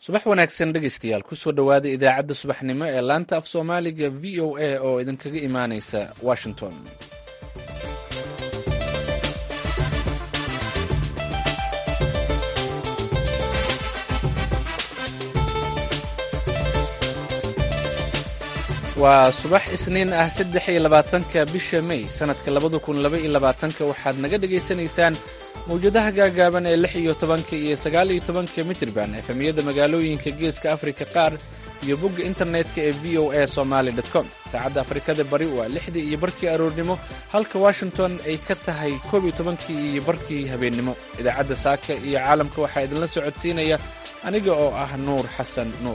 subax wanaagsan dhegeystayaal kusoo dhowaada idaacadda subaxnimo ee laanta af soomaaliga v o a oo idinkaga imaaneysa washington waa subax isniin ah saddex iyo labaatanka bisha may sannadka labada kun laba iyo labaatanka waxaad naga dhegaysanaysaan mawjadaha gaagaaban ee lix iyo tobanka iyo sagaal iyo tobanka mitirban efemiyada magaalooyinka geeska afrika qaar iyo bogga internetka ee v o a somaali com saacadda afrikada bari waa lixdii iyo barkii aroornimo halka washington ay ka tahay koob iyo tobankii iyo barkii habeennimo idaacadda saaka iyo caalamka waxaa idinla socodsiinaya aniga oo ah nuur xasan nuur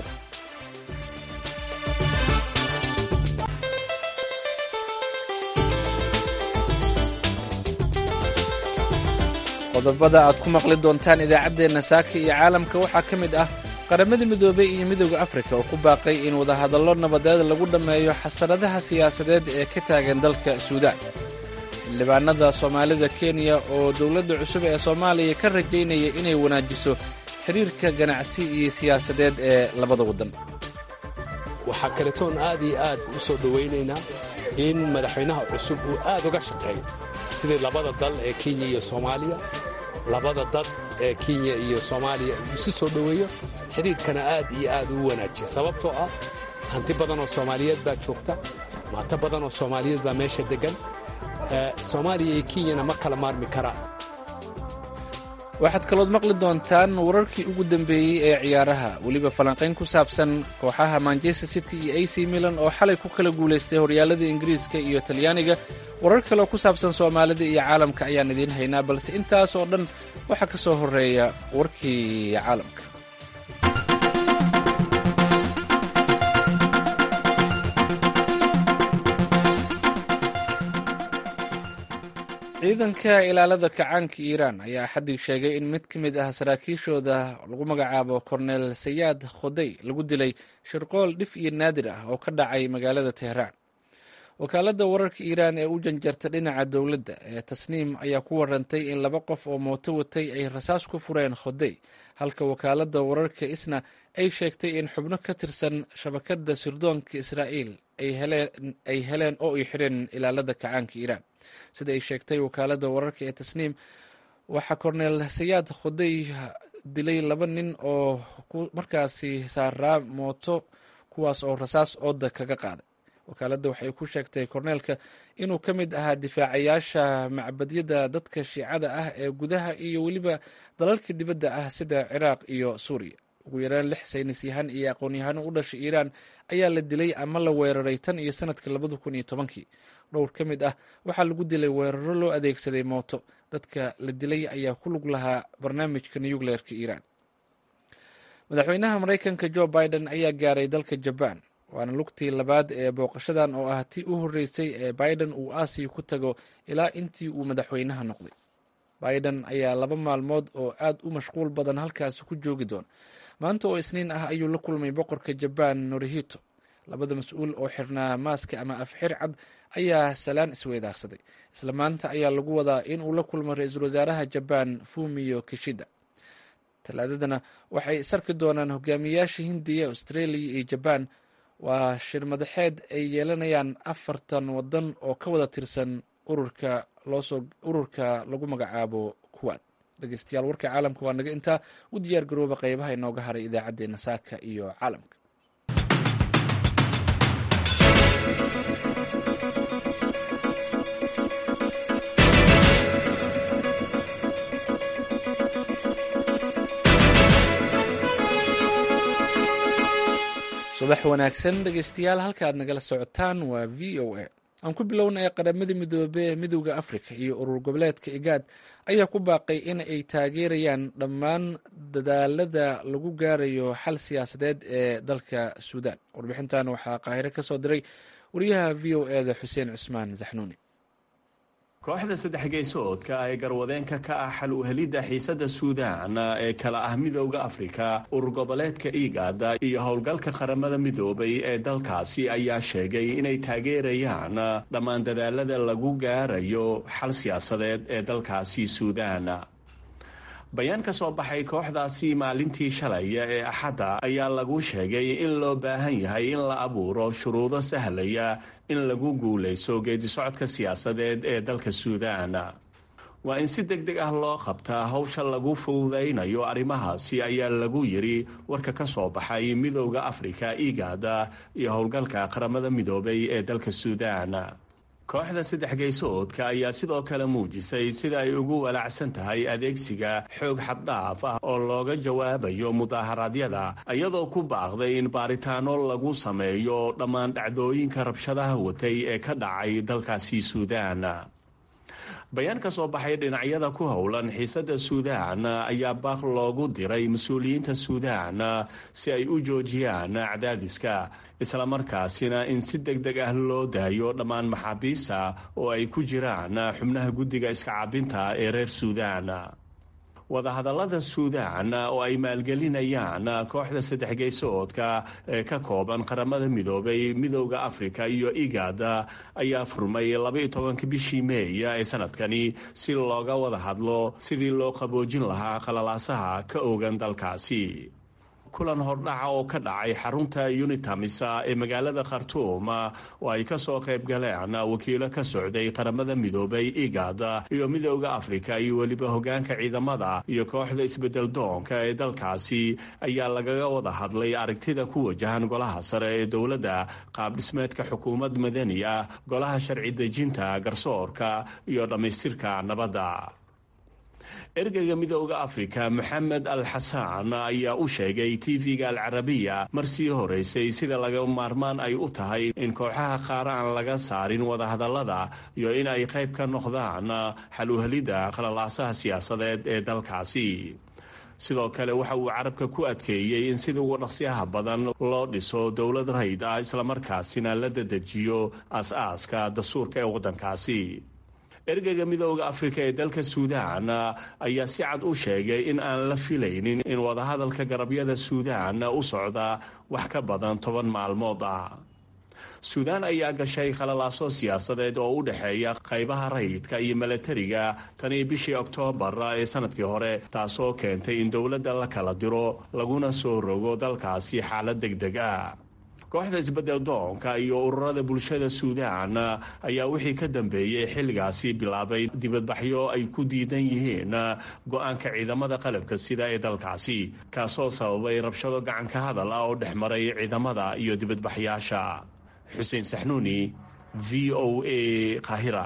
qodobada aad ku maqli doontaan idaacaddeenna saaka iyo caalamka waxaa ka mid ah qaramada midoobey iyo midooda afrika oo ku baaqay in wadahadallo nabadeed lagu dhammeeyo xasaradaha siyaasadeed ee ka taagan dalka suudaan xildhibaanada soomaalida kenya oo dowladda cusub ee soomaaliya ka rajaynaya inay wanaajiso xidhiirka ganacsi iyo siyaasadeed ee labada waddan waxaa kaletoon aad iyo aad u soo dhowaynaynaa in madaxweynaha cusub uu aad uga shaqeeyo sidii labada dal ee kenya iyo soomaaliya labada dad ee kenya iyo soomaaliya uu isu soo dhoweeyo xidhiidhkana aad iyo aad uu wanaajiya sababtoo ah hanti badan oo soomaaliyeed baa joogta maato badan oo soomaaliyeed baa meesha deggan soomaaliya iyo kenyana ma kala maarmi karaan waxaad kalood maqli doontaan wararkii ugu dambeeyey ee ciyaaraha weliba falanqayn ku saabsan kooxaha manchester city iyo a c milan oo xalay ku kala guulaystay horyaalada ingiriiska iyo talyaaniga warar kaleoo ku saabsan soomaalida iyo caalamka ayaan idiin haynaa balse intaas oo dhan waxaa ka soo horreeya warkii caalamka ciidanka ilaalada kacaanka iiraan ayaa axaddii sheegay in mid ka mid ah saraakiishooda lagu magacaabo kornel sayaad khodey lagu dilay shirqool dhif iyo naadir ah oo ka dhacay magaalada teheraan wakaaladda wararka iiraan ee u janjarta dhinaca dowladda ee tasniim ayaa ku warantay in laba qof oo mooto watay ay rasaas ku fureen khodey halka wakaaladda wararka isna ay sheegtay in xubno ka tirsan shabakadda sirdoonka israa'iil ay heleen oo ay xireen ilaalada kacaanka iiraan sida ay sheegtay wakaaladda wararka ee tasniim waxaa korneel sayaad khodey dilay laba nin oo markaasi saaraa mooto kuwaas oo rasaas ooda kaga qaaday wakaaladda waxay ku sheegtay korneelka inuu ka mid ahaa difaacayaasha macbadyada dadka shiicada ah ee gudaha iyo weliba dalalka dibadda ah sida ciraaq iyo suuriya ugu yaraan lix saynis yahan iyo aqoon-yahano u dhashay iiraan ayaa la dilay ama la weeraray tan iyo sanadka labada kun iyo tobankii dhowr ka mid ah waxaa lagu dilay weeraro loo adeegsaday mooto dadka la dilay ayaa ku lug lahaa barnaamijka nucleerka iiraan madaxweynaha maraykanka jo biden ayaa gaaray dalka jabaan waana lugtii labaad ee booqashadan oo ah tii u horreysay ee biden uu aasiya ku tago ilaa intii uu madaxweynaha noqday biden ayaa laba maalmood oo aad u mashquul badan halkaasi ku joogi doon maanta oo isniin ah ayuu la kulmay boqorka jabaan norihito labada mas-uul oo xirnaa maaska ama afxir cad ayaa salaan isweydaarsaday isla maanta ayaa lagu wadaa in uu la kulmo ra-iisul wasaaraha jabaan fumiyo kishida talaadadana waxay isarki doonaan hogaamiyayaasha hindiya australia iyo jabaan waa shir madaxeed ay yeelanayaan afartan wadan oo ka wada tirsan ururka loosoo ururka lagu magacaabo kuwaad dhegeystayaal warka caalamka waa naga intaa u diyaar garooba qeybaha inooga haray idaacaddeenna saaka iyo caalamka subax wanaagsan dhegeystayaal halka aad nagala socotaan waa v o a aan ku bilownay qaramada midoobe ee midowda afrika iyo urur goboleedka igaad ayaa ku baaqay in ay taageerayaan dhammaan dadaalada lagu gaarayo xal siyaasadeed ee dalka suudaan warbixintan waxaa qaahiro ka soo diray wariyaha v o e da xuseen cusmaan zaxnuuni kooxda saddex geysoodka ee garwadeenka ka ah xal uhelidda xiisadda suudaan ee kala ah midowda afrika urur goboleedka igada iyo howlgalka qaramada midoobay ee dalkaasi ayaa sheegay inay taageerayaan dhammaan dadaalada lagu gaarayo xal siyaasadeed ee dalkaasi suudaan bayaan ka soo baxay kooxdaasi maalintii shalay ee axadda ayaa lagu sheegay in loo baahan yahay in la abuuro shuruudo sahlaya in lagu guulayso geedisocodka siyaasadeed ee dalka suudaan waa in si deg deg ah loo qabtaa howsha lagu fududaynayo arrimahaasi ayaa lagu yidhi warka ka soo baxay midowda afrika igaada iyo howlgalka qaramada midoobay ee dalka suudaan kooxda saddex geysoodka ayaa sidoo kale muujisay sida ay ugu walaacsan tahay adeegsiga xoog xaddhaaf ah oo looga jawaabayo mudaaharaadyada iyadoo ku baaqday in baaritaano lagu sameeyo dhammaan dhacdooyinka rabshadaha watay ee ka dhacay dalkaasi suudaan bayaan ka soo baxay dhinacyada ku howlan xiisadda suudaan ayaa baaq loogu diray mas-uuliyiinta suudaan si ay u joojiyaan cadaadiska islamarkaasina in si deg deg ah loo daayo dhammaan maxaabiista oo ay ku jiraan xubnaha guddiga iska cabinta ee reer suudaan wadahadallada suudaan oo ay maalgelinayaan kooxda saddex geysoodka ee ka kooban qaramada midoobay midowda afrika iyo igad ayaa furmay labaiyo tobanka bishii meeya ee sanadkani si looga wada hadlo sidii loo qaboojin lahaa qalalaasaha ka ogan dalkaasi kulan hordhaca oo ka dhacay xarunta unitamisa ee magaalada khartuum oo ay ka soo qayb galeen wakiilo ka socday qaramada midoobay igad iyo midowda afrika iyo weliba hogaanka ciidamada iyo kooxda isbedel doonka ee dalkaasi ayaa lagaga wada hadlay aragtida ku wajahan golaha sare ee dowladda qaabdhismeedka xukuumad madani ah golaha sharci dejinta garsoorka iyo dhammaystirka nabadda ergeyga midowda afrika moxamed al xasaan ayaa u sheegay tv-ga alcarabiya mar sii horeysay sida laga maarmaan ay u tahay in kooxaha qaar aan laga saarin wadahadallada iyo in ay qayb ka noqdaan xal uhelidda qalalaasaha siyaasadeed ee dalkaasi sidoo kale waxa uu carabka ku adkeeyey in sida ugu dhaqsiyaha badan loo dhiso dowlad rayd ah islamarkaasina la dadejiyo aas-aaska dastuurka ee waddankaasi ergeyga midowda afrika ee dalka suudaan ayaa si cad u sheegay in aan la filaynin in wadahadalka garabyada suudaan u socda wax ka badan toban maalmood ah suudaan ayaa gashay khalalaaso siyaasadeed oo u dhexeeya qaybaha rayidka iyo milatariga tanii bishii oktoobar ee sanadkii hore taasoo keentay in dowladda la kala diro laguna soo rogo dalkaasi xaalad deg deg ah kooxda isbedel doonka iyo ururada bulshada suudaan ayaa wixii ka dambeeyey xilligaasi bilaabay dibadbaxyo ay ku diidan yihiin go-aanka ciidamada qalabka sida ee dalkaasi kaasoo sababay rabshado gacanka hadal ah oo dhex maray ciidamada iyo dibadbaxyaasha xuseen saxnuuni v o a qaahira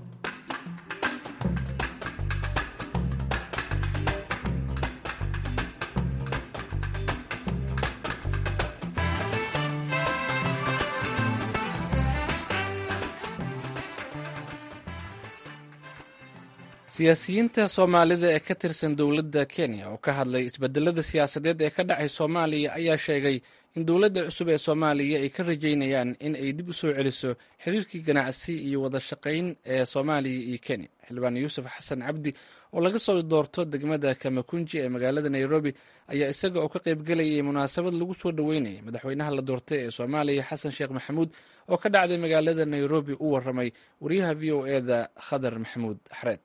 siyaasiyiinta soomaalida ee ka tirsan dowladda kenya oo ka hadlay isbedelada siyaasadeed ee ka dhacay soomaaliya ayaa sheegay in dowladda cusub ee soomaaliya ay ka rajeynayaan in ay dib u soo celiso xiriirkii ganacsi iyo wada shaqayn ee soomaaliya iyo kenya xildhibaan yuusuf xasan cabdi oo laga soo doorto degmada kamakunji ee magaalada nairobi ayaa isaga oo ka qaybgelayay munaasabad lagu soo dhoweynayay madaxweynaha la doortay ee soomaaliya xasan sheekh maxamuud oo ka dhacday magaalada nairobi u waramay wariyaha v o eda khadar maxamuud xareed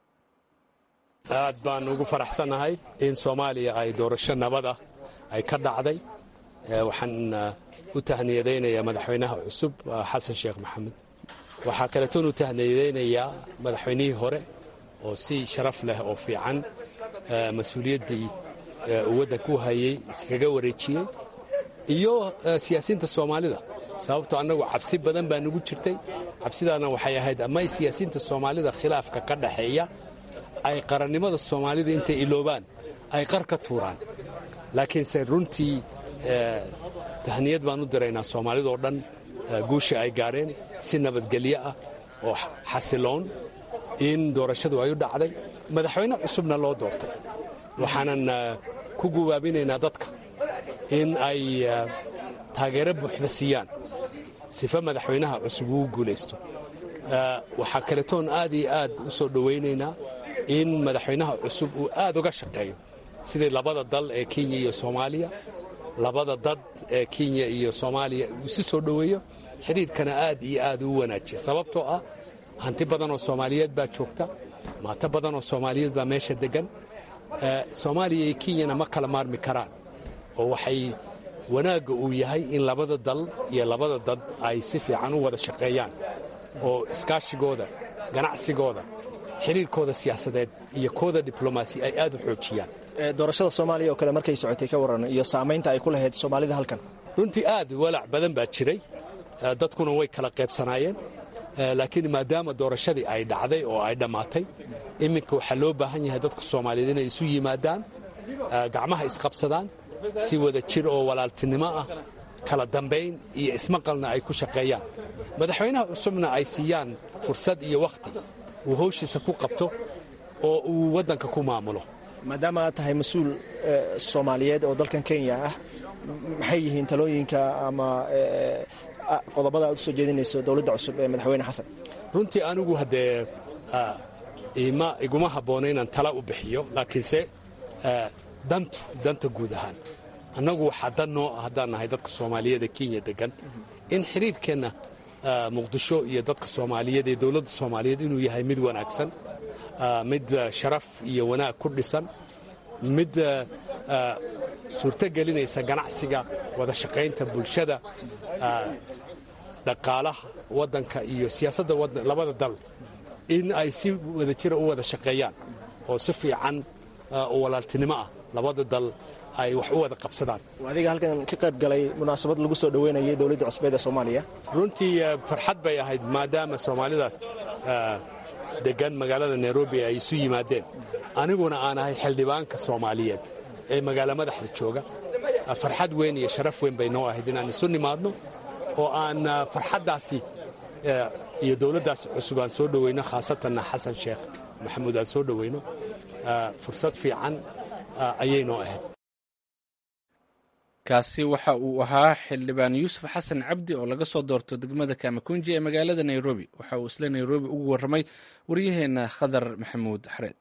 aad baan ugu faraxsannahay in soomaaliya ay doorasho nabada ay ka dhacday waxaan u tahniyadaynayaa madaxweynaha cusub xasan sheekh maxamed waxaa kaleetoon u tahniyadaynayaa madaxweynihii hore oo si sharaf leh oo fiican mas-uuliyaddii uu waddanku hayay iskaga wareejiyey iyo siyaasiyiinta soomaalida sababtoo annagu cabsi badan baa nugu jirtay cabsidaana waxay ahayd ama siyaasiyiinta soomaalida khilaafka ka dhaxeeya ay qarannimada soomaalida intay iloobaan ay qar ka tuuraan laakiinse runtii tahniyad baan u diraynaa soomaalidoo dhan guusha ay gaadheen si nabadgelyo ah oo xasiloon in doorashadu ay u dhacday madaxweyne cusubna loo doortay waxaanan ku gubaabinaynaa dadka in ay taageero buuxda siiyaan sifa madaxweynaha cusub uu guulaysto waxaa kaletoon aad iyo aad u soo dhowaynaynaa in madaxweynaha cusub uu aad uga shaqeeyo sidii labada dal ee kenya iyo soomaaliya labada dad ee kenya iyo soomaaliya uu si soo dhoweeyo xidhiidhkana aad iyo aad u wanaajiya sababtoo ah hanti badan oo soomaaliyeed baa joogta maato badan oo soomaaliyeed baa meesha deggan soomaaliya iyo kenyana ma kala maarmi karaan oo waxay wanaagga uu yahay in labada dal iyo labada dad ay si fiican u wada shaqeeyaan oo iskaashigooda ganacsigooda xiriirkooda siyaasadeed iyo kooda diblomaasi ay aad u xoojiyaan doorashada soomaaliya oo kale markay socotay ka waran iyo saamaynta ay ku lahayd soomaalida halkan runtii aad walaac badan baa jiray dadkuna way kala qaybsanaayeen laakiin maadaama doorashadii ay dhacday oo ay dhammaatay iminka waxaa loo baahan yahay dadka soomaaliyeed inay isu yimaadaan gacmaha isqabsadaan si wada jir oo walaaltinimo ah kala dambayn iyo ismaqalna ay ku shaqeeyaan madaxweynaha cusubna ay siiyaan fursad iyo wakhti uu howshiisa ku qabto oo uu waddanka ku maamulo maadaama aad tahay mas-uul soomaaliyeed oo dalkan kenya ah maxay yihiin talooyinka ama qodobada aad u soo jeedinayso dowladda cusub ee madaxweyne xasan runtii anigu haddee iguma habboona inaan tala u bixiyo laakiinse dantu danta guud ahaan annagu waxaa dan noo ah haddaan nahay dadka soomaaliyeed ee kenya deggan in xiriirkeenna muqdisho iyo dadka soomaaliyeed ee dowladda soomaaliyeed inuu yahay mid wanaagsan mid sharaf iyo wanaag ku dhisan mid suurto gelinaysa ganacsiga wada shaqaynta bulshada dhaqaalaha waddanka iyo siyaasadda labada dal in ay si wada jira u wada shaqeeyaan oo si fiican oo walaaltinimo ah labada dal ay wax u wada qabsadaan adiga halkan ka qayb galay munaasabad lagu soo dhoweynayay dowladda cusbeed ee soomaaliya runtii farxad bay ahayd maadaama soomaalida degan magaalada nairobi ay isu yimaadeen aniguna aan ahay xildhibaanka soomaaliyeed ee magaala madaxda jooga farxad weyn iyo sharaf weyn bay noo ahayd inaan isu nimaadno oo aan farxaddaasi iyo dowladdaas cusub aan soo dhoweyno khaasatanna xasan sheekh maxamuud aan soo dhoweyno fursad fiican ayay noo ahayd kaasi waxa uu ahaa xildhibaan yuusuf xasan cabdi oo laga soo doorto degmada kamakunji ee magaalada nairobi waxa uu isla nairobi ugu warramay waryaheenna khadar maxamuud xareed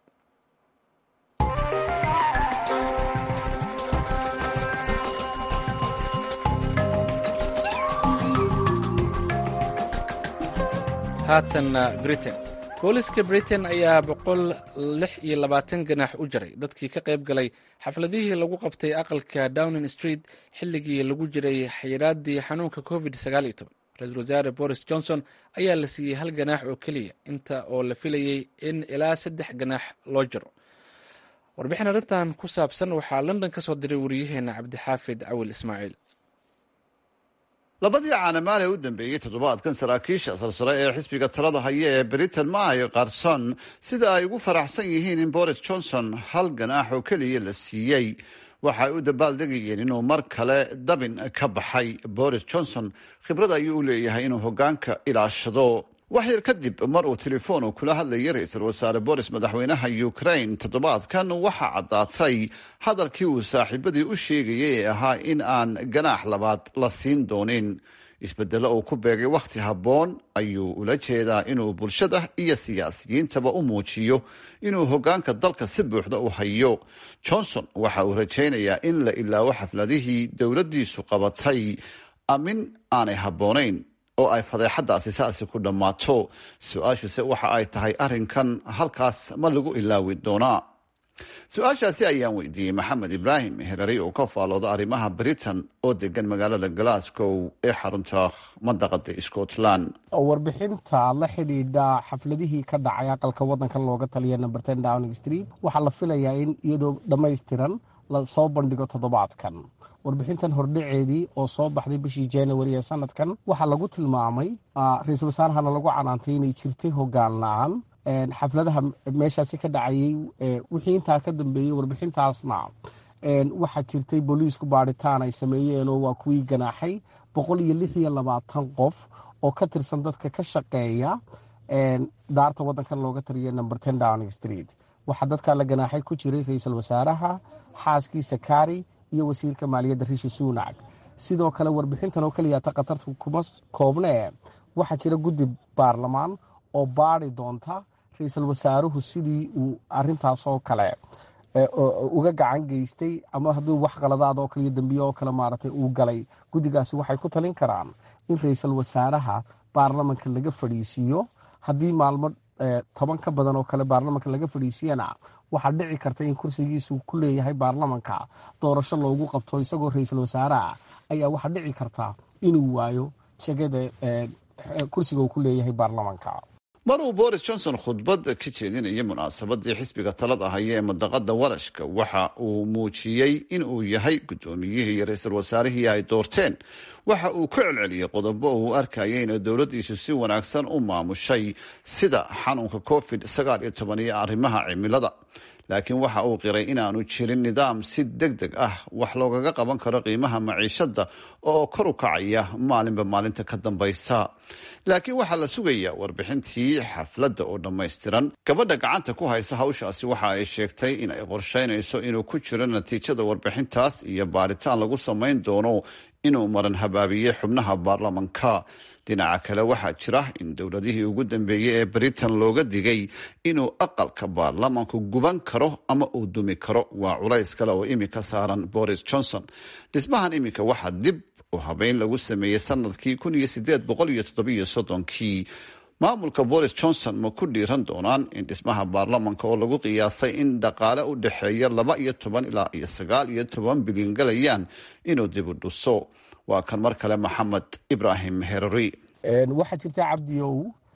haatanna britain booliska britain ayaa boqol lix iyo labaatan ganax u jaray dadkii ka qayb galay xafladihii lagu qabtay aqalka downing street xilligii lagu jiray xayiraadii xanuunka covid ra-iisul wasaare boris johnson ayaa la siiyey hal ganaax oo keliya inta oo la filayey in ilaa saddex ganaax loo jaro warbixin arrintan ku saabsan waxaa london ka soo diray wariyaheena cabdixaafid cawil ismaaciil labadii caanamaal ee u dambeeyey toddobaadkan saraakiisha sarsare ee xisbiga talada haya ee britain ma ay qarson sida ay ugu faraxsan yihiin in boris johnson hal ganaax oo keliya la siiyey waxaay u dabaaldegayeen inuu mar kale dabin ka baxay boris johnson khibrad ayuu u leeyahay inuu hoggaanka ilaashado wax yar kadib mar uu telefoon uu kula hadlayay ra-iisul wasaare boris madaxweynaha ukraine toddobaadkan waxaa caddaatay hadalkii uu saaxiibadii u sheegayay ee ahaa in aan ganaax labaad la siin doonin isbedelo uu ku beegay wakhti habboon ayuu ula jeedaa inuu bulshada iyo siyaasiyiintaba u muujiyo inuu hoggaanka dalka si buuxda u hayo johnson waxa uu rajaynayaa in la ilaawo xafladihii dowladdiisu qabatay amin aanay habboonayn oo ay fadeexadaasi saasi ku dhammaato su-aashuse waxa ay tahay arrinkan halkaas ma lagu ilaawi doonaa su-aashaasi ayaan weydiiyey maxamed ibraahim herari oo ka faalooda arrimaha britain oo degan magaalada glasgow ee xarunta mandaqada scotland warbixinta la xidhiidha xafladihii ka dhacay aqalka wadankan looga taliya number ten downing street waxaa la filayaa in iyadoo dhammaystiran la soo bandhigo toddobaadkan warbixintan hordhaceedii oo soo baxday bishii january ee sanadkan waxaa lagu tilmaamay ra-iisul wasaarahana lagu canaantay inay jirtay hogaan la-aan xafladaha meeshaasi ka dhacayay wixii intaa ka dambeeyey warbixintaasna waxaa jirtay booliisku baadhitaan ay sameeyeen oo waa kuwii ganaaxay boqol iyo lix iyo labaatan qof oo ka tirsan dadka ka shaqeeya daarta wadankan looga taliya number ten downing street waxaa dadkaa la ganaaxay ku jiray ra-iisul wasaaraha xaaskiisa kari iyo wasiirka maaliyadda rishi sunak sidoo kale warbixintan oo keliyaata khatartu kuma koobnee waxaa jira guddi baarlamaan oo baadi doonta ra-iisul wasaaruhu sidii uu arintaasoo kale uga gacan geystay ama hadduu wax qaladaad oo kale iyo dambiye oo kale maaragtay uu galay guddigaasi waxay ku talin karaan in ra-iisul wasaaraha baarlamanka laga fadhiisiiyo haddii maalmo toban ka badan oo kale baarlamanka laga fadhiisiyana waxaa dhici karta in kursigiisu ku leeyahay baarlamanka doorasho loogu qabto isagoo ra-iisul wasaaraha ayaa waxaa dhici karta inuu waayo shagada kursiga uu ku leeyahay baarlamanka mar uu boris johnson khudbad ka jeedinayay munaasabadii xisbiga talada haya ee madaqada walashka waxa uu muujiyey in uu yahay guddoomiyihii iyo ra-iisul wasaarihii ay doorteen waxa uu ku celceliyey qodobo uu arkayay inay dowladdiisu si wanaagsan u maamushay sida xanuunka covid sagaal iyo toban iyo arrimaha cimilada laakiin waxa uu qiray inaanu jirin nidaam si deg deg ah wax loogaga qaban karo qiimaha maciishada oo kor u kacaya maalinba maalinta ka dambaysa laakiin waxaa la sugayaa warbixintii xafladda oo dhammaystiran gabadha gacanta ku haysa hawshaasi waxa ay sheegtay in ay qorsheynayso inuu ku jiro natiijada warbixintaas iyo baaritaan lagu samayn doono inuu maran habaabiyey xubnaha baarlamanka dhinaca kale waxaa jira in dowladihii ugu dambeeyey ee britain looga digay inuu aqalka baarlamanku guban karo ama uu dumi karo waa culays kale oo imika saaran boris johnson dhismahan iminka waxaa dib u habeyn lagu sameeyey sanadkii kun iyo sideed boqol iyo toddobiyo soddonkii maamulka boris johnson ma ku dhiiran doonaan in dhismaha baarlamanka oo lagu qiyaasay in dhaqaale u dhexeeya laba iyo toban ilaa iyo sagaal iyo toban bilyan galayaan inuu dib u dhuso waa kan mar kale maxamed ibraahim herari waxaa jirta cabdiow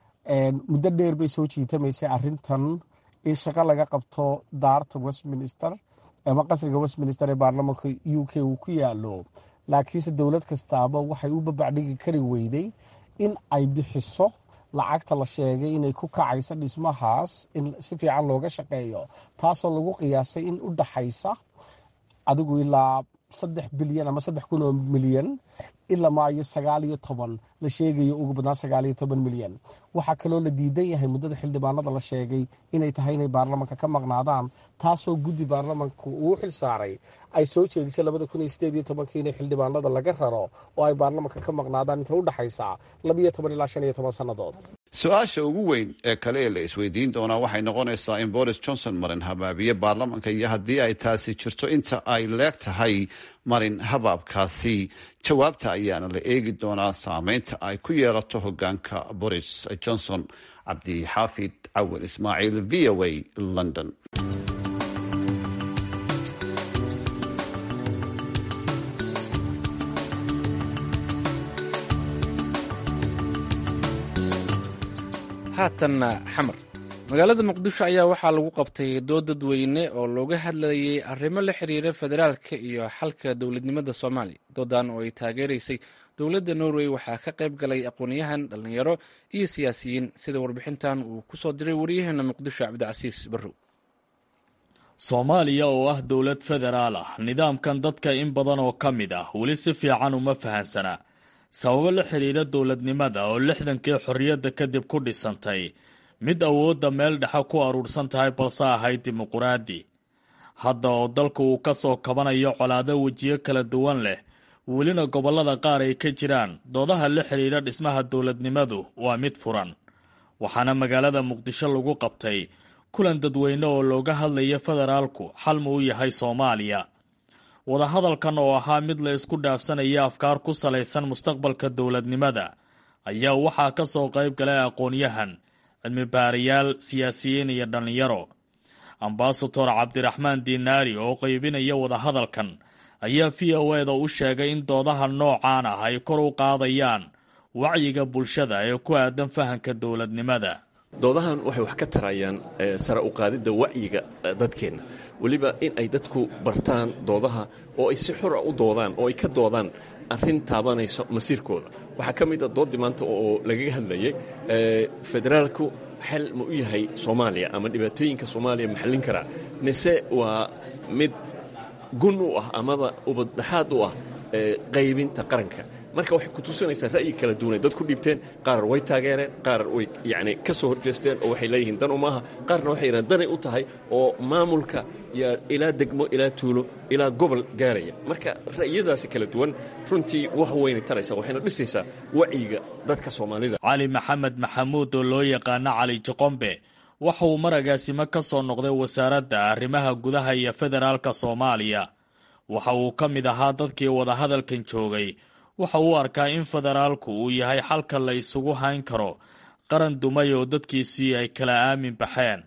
muddo dheer bay soo jiitamaysay arintan in shaqo laga qabto daarta westminster ama qasriga westminster ee baarlamanka u k uu ku yaalo laakiinse dowlad kastaaba waxay u babacdhigi kari weyday in ay bixiso lacagta la sheegay inay ku kacayso dhismahaas in si fiican looga shaqeeyo taasoo lagu qiyaasay in u dhaxaysa adigu ilaa saddex bilyan ama saddex kun oo milyan ilaa maayo sagaal iyo toban la sheegayo ugu badnaan sagaal iyo toban milyan waxaa kaloo la diidan yahay muddada xildhibaanada la sheegay inay tahay inay baarlamanka ka maqnaadaan taasoo guddi baarlamanka uu xil saaray ay soo jeedisay labada kun iyo sideed iyo tobankii inay xildhibaanada laga raro oo ay baarlamanka ka maqnaadaan inta u dhaxaysa labiyo toban ilaa shan iyo toban sannadood su-aasha ugu weyn ee kale ee la isweydiin doonaa waxay noqonaysaa in boris johnson marin habaabiye baarlamanka iyo haddii ay taasi jirto inta ay leeg tahay marin habaabkaasi jawaabta ayaana la eegi doonaa saameynta ay ku yeelato hogaanka boris johnson cabdixaafid cawal ismaaciil v o a london haatanna xamar magaalada muqdisho ayaa waxaa lagu qabtay dood dadweyne oo looga hadlayay arrimo la xiriira federaalka iyo xalka dowladnimada soomaaliya doodan oo ay taageeraysay dowladda norway waxaa ka qayb galay aqoonyahan dhallinyaro iyo siyaasiyiin sida warbixintan uu ku soo diray waryaheena muqdisho cabdicasiis barrow soomaaliya oo ah dowlad federaal ah nidaamkan dadka in badan oo ka mid ah weli si fiican uma fahansana sababo la xidhiira dowladnimada oo lixdankii xorriyadda kadib ku dhisantay mid awoodda meel dhexe ku aruursan tahay balse ahayd dimuquraadi hadda oo dalku uu ka soo kabanayo colaado wejiyo kala duwan leh welina gobollada qaar ay ka jiraan doodaha la xidhiira dhismaha dowladnimadu waa mid furan waxaana magaalada muqdisho lagu qabtay kulan dadweyne oo looga hadlaya federaalku xal ma u yahay soomaaliya wadahadalkan oo ahaa mid la isku dhaafsanaya afkaar ku salaysan mustaqbalka dowladnimada ayaa waxaa ka soo qayb galay aqoon-yahan cilmi baarayaal siyaasiyiin iyo dhallinyaro ambasador cabdiraxmaan diinaari oo qaybinaya wadahadalkan ayaa v o eda u sheegay in doodaha noocaan ah ay kor u qaadayaan wacyiga bulshada ee ku aadan fahanka dowladnimada doodahan waxay wax ka tarayaan sare u qaadidda wacyiga dadkeenna weliba in ay dadku bartaan doodaha oo ay si xura u doodaan oo ay ka doodaan arrin taabanayso masiirkooda waxaa ka mid a doodii maanta oo lagaga hadlayay federaalku xal ma u yahay soomaaliya ama dhibaatooyinka soomaaliya ma xallin karaa mise waa mid gun u ah amaba ubaddhaxaad u ah qaybinta qaranka marka waxay ku tusinaysaa ra'yi kala duwanay dad ku dhiibteen qaar way taageereen qaar way yacni ka soo horjeesteen oo waxay leeyihiin dan uma aha qaarna waxay yidhahan danay u tahay oo maamulka yaa ilaa degmo ilaa tuulo ilaa gobol gaaraya marka ra'yadaasi kala duwan runtii wax weynay taraysaa waxayna dhisaysaa wacyiga dadka soomaalida cali maxamed maxamuud oo loo yaqaano cali jiqombe waxa uu maragaasimo ka soo noqday wasaaradda arrimaha gudaha iyo federaalka soomaaliya waxa uu ka mid ahaa dadkii wadahadalkan joogay waxa uu arkaa in federaalku uu yahay xalka la isugu hayn karo qaran dumay oo dadkiisii ay kala aamin baxeen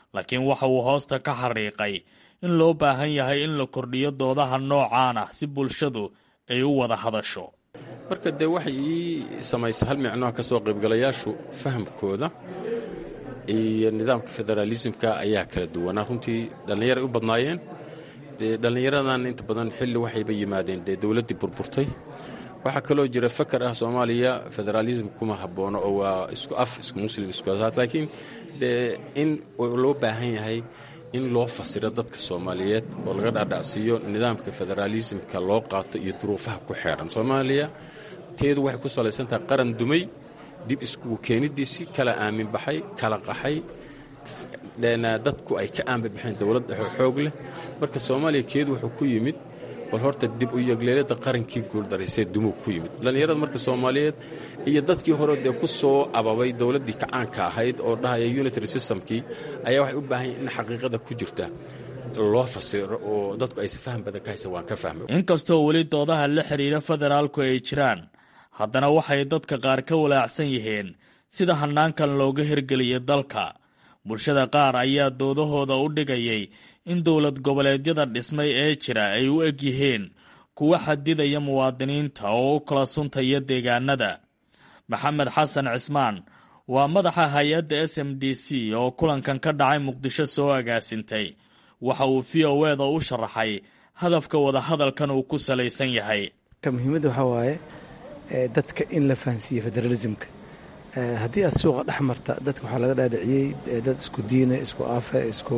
laakiin waxa uu hoosta ka xariiqay in loo baahan yahay in la kordhiyo doodaha noocaan ah si bulshadu ay u wada hadasho marka dee waxay ii samaysa hal micnoha ka soo qaybgalayaashu fahamkooda iyo nidaamka federaalismka ayaa kala duwanaa runtii dhallinyaray u badnaayeen dee dhallinyaradan inta badan xilli waxayba yimaadeen dee dowladdii burburtay waxaa kaloo jira fakar ah soomaaliya federaalism kuma haboono oo waa isku af isku muslim isku asaad laakiin dee in loo baahan yahay in loo fasiro dadka soomaaliyeed oo laga dhaadhacsiiyo nidaamka federaalismka loo qaato iyo duruufaha ku xeeran soomaaliya teedu waxay ku salaysantahay qaran dumay dib iskugu keenidiisii kala aamin baxay kala qaxay dadku ay ka aanba baxeen dowlad dhexe xoog leh marka soomaaliya keedu wuxuu ku yimid bal horta dib u yegleelada qarankii guuldaraysee dumuu ku yimid dhallinyarada marka soomaaliyeed iyo dadkii hore dee ku soo ababay dowladdii kacaanka ahayd oo dhahaya unitary systemkii ayaa waxay u baahan yahin in xaqiiqada ku jirta loo fasiro oo dadku aysa faham badan ka haysan waan ka fahmay inkastoo weli doodaha la xidhiira federaalku ay jiraan haddana waxay dadka qaar ka walaacsan yihiin sida hannaankan looga hirgeliyay dalka bulshada qaar ayaa doodahooda u dhigayay in dowlad goboleedyada dhismay ee jira ay u eg yihiin kuwa xadidaya muwaadiniinta oo u kala suntaya deegaanada maxamed xasan cismaan waa madaxa hay-adda s m d c oo kulankan ka dhacay muqdisho soo agaasintay waxa uu v o eda u sharaxay hadafka wadahadalkan uu ku salaysan yahay muhiimadda waxaa waaye dadka in la fahansiiye federalismka haddii aad suuqa dhex marta dadka waxaa laga dhaadhiciyey dad isku diine isku afe isku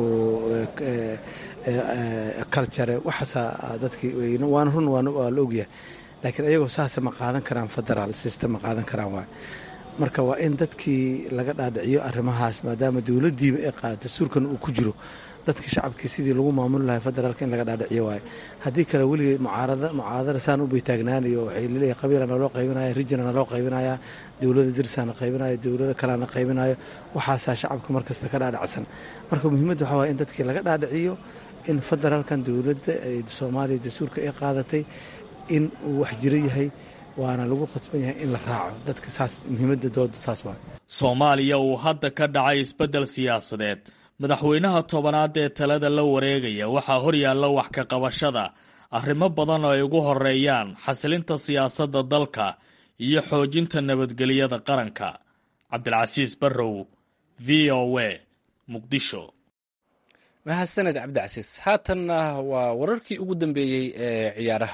culture waxaasaa dadkii waana run waa la ogyahay laakiin ayagoo saasa ma qaadan karaan federaal system ma qaadan karaan waay marka waa in dadkii laga dhaadhiciyo arrimahaas maadaama dowladdiiba ay qaada dastuurkan uu ku jiro dadka shacabkii sidii lagu maamuli lahay federaalka in laga dhaadhiciyo waaye haddii kale weligay mucaarada mucaadara saan u baytaagnaanayo waxay laleeyahay qabiila naloo qaybinaya rijina naloo qaybinaya dowlada dirsaana qaybinayo dowlada kalena qaybinayo waxaasaa shacabka markasta ka dhaadhacsan marka muhiimadda waxaa waye in dadkii laga dhaadhiciyo in federaalkan dowladda soomaaliya dastuurka ay qaadatay in uu wax jiro yahay waana lagu khasban yahay in la raaco dadka saas muhiimadda dooda saas waa soomaaliya uu hadda ka dhacay isbeddel siyaasadeed madaxweynaha tobanaad ee talada la wareegaya waxaa horyaalla wax ka qabashada arrimo badan oo ay ugu horeeyaan xasilinta siyaasadda dalka iyo xoojinta nabadgelyada qaranka cabdilcasiis barrow v o a muqdisho mahadsaned cabdicasiis haatanna waa wararkii ugu dambeeyey ee ciyaaraha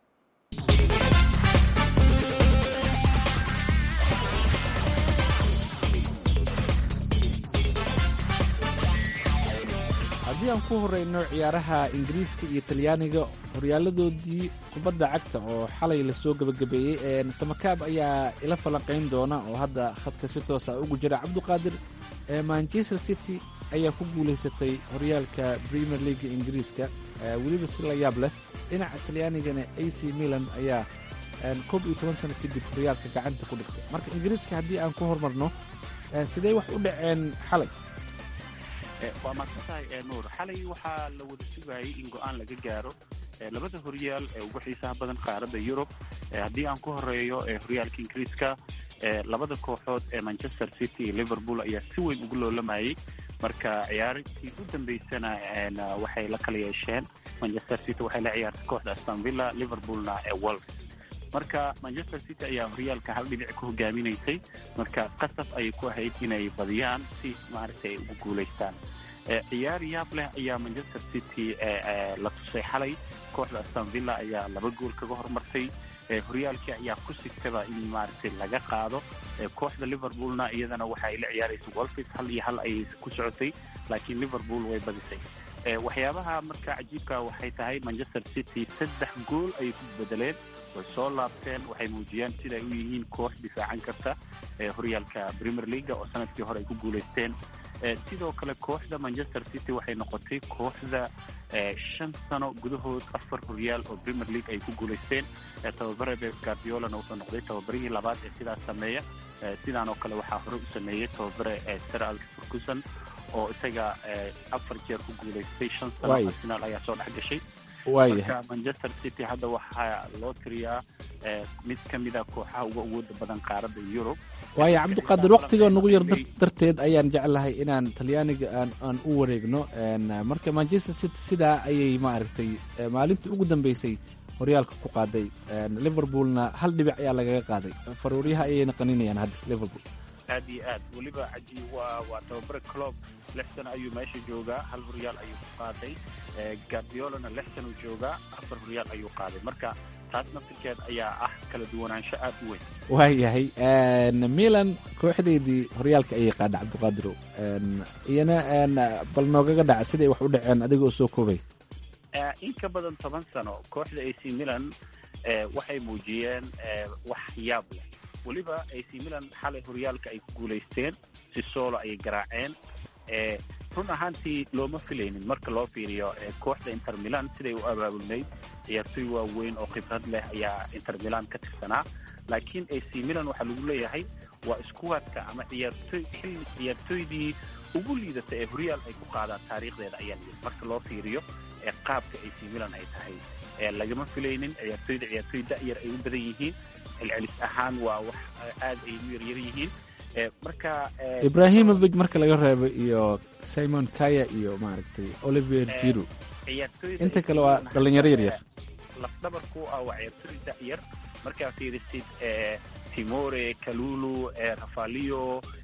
haddii aan ku horeyno ciyaaraha ingiriiska iyo talyaaniga horyaaladoodii kubadda cagta oo xalay lasoo gebagabeeyey samakaab ayaa ila falanqayn doona oo hadda khadka si toosa ugu jira cabduqaadir manchester city ayaa ku guulaysatay horyaalka premier leaga ingiriiska weliba si la yaab leh dhinaca talyaanigana a c milan ayaa koob iyo toban sano kadib horyaalka gacanta ku dhigtay marka ingiriiska haddii aan ku hormarno sidee wax u dhaceen xalay waa maadsantahay nuur xalay waxaa la wada sugayay in go-aan laga gaaro labada horyaal ee ugu xiisaha badan qaaradda yurub haddii aan ku horeeyo horyaalka ingiriiska labada kooxood ee manchester city iyo liverpool ayaa si weyn ugu loolamayay marka ciyaartii u dambeysana waxay la kala yeesheen manchester city waxay la ciyaartay kooxda aston villa liverpoolna ee wolf marka manchester city ayaa horyaalka hal dhinac ku hogaaminaysay marka qasab ayay ku ahayd inay badiyaan si maaragtay ay ugu guulaystaan ciyaar yaab leh ayaa manchester city la tusay xalay kooxda aston villa ayaa laba gool kaga hormartay horyaalkii ayaa ku sigtaba in maaragtay laga qaado kooxda liverpoolna iyadana waxa ay la ciyaaraysa wolfis hal iyo hal ayay ku socotay laakiin liverpool way badisay waxyaabaha marka cajiibka waxay tahay manchester city saddex gool ayay ku bedeleen way soo laabteen waxay muujiyeen siday u yihiin koox difaacan karta horyaalka premier leaga oo sanadkii hore ay ku guulaysteen sidoo kale kooxda manchester city waxay noqotay kooxda shan sano gudahood afar horyaal oo premier league ay ku guulaysteen tababare beb guardiolana wuxuu noqday tababarihii labaad ee sidaas sameeya sidaan oo kale waxaa hore u sameeyey tababare sir alex ferguson oo isaga afar jeer ku guulaystay shan sano arsenal ayaa soo dhex gashay marka manchester city hadda waxaa loo tiriyaa mid ka mida kooxaha uga awooda badan qaaradda yurub waayo cabdiqaadir waktiga nagu yar darteed ayaan jeclahay inaan talyaaniga aan aan u wareegno marka manchester city sidaa ayay maaragtay maalintii ugu dambeysay horyaalka ku qaaday liverpoolna hal dhibic ayaa lagaga qaaday faruuryaha ayayna qaninayaan hadda liverpool aad iyo aad weliba caji waa waa tababare clob lix sano ayuu meesha joogaa hal horyaal ayuu ku qaaday gardiolana lix sano joogaa afar horyaal ayuu qaaday marka taas naftirkeed ayaa ah kala duwanaansho aad u weyn waayahay milan kooxdeydii horyaalka ayay qaadha cabdiqaadirow iyana bal noogaga dhaca siday wax u dhaceen adiga oo soo koobay in ka badan toban sano kooxda ac milan waxay muujiyeen wax yaab leh weliba ac milan xalay horyaalka ay ku guulaysteen si soolo ayay garaaceen run ahaantii looma filaynin marka loo fiiriyo kooxda inter milan siday u abaabulnayd ciyaartoy waaweyn oo khibrad leh ayaa inter milan ka tirsanaa laakiin ac milan waxaa lagu leeyahay waa iskuwadka ama ciyaartoy xilli ciyaartoydii ugu liidata ee horyaal ay ku qaadaan taariikhdeeda ayaa layidhi marka loo fiiriyo ee qaabka ac milan ay tahay lagama filaynin ciyaartoyda ciyaartoy da'yar ay u badan yihiin celcelis ahaan waa wax aad ay u yaryar yihiin marka ibrahimovic marka laga reebo iyo simon kaya iyo maaragtay olivier jiro inta kale waa dhalinyaro yaryar lafdhabarku ah waa ciyaartoy da'yar markaa fiirisid timore kalulu rafalio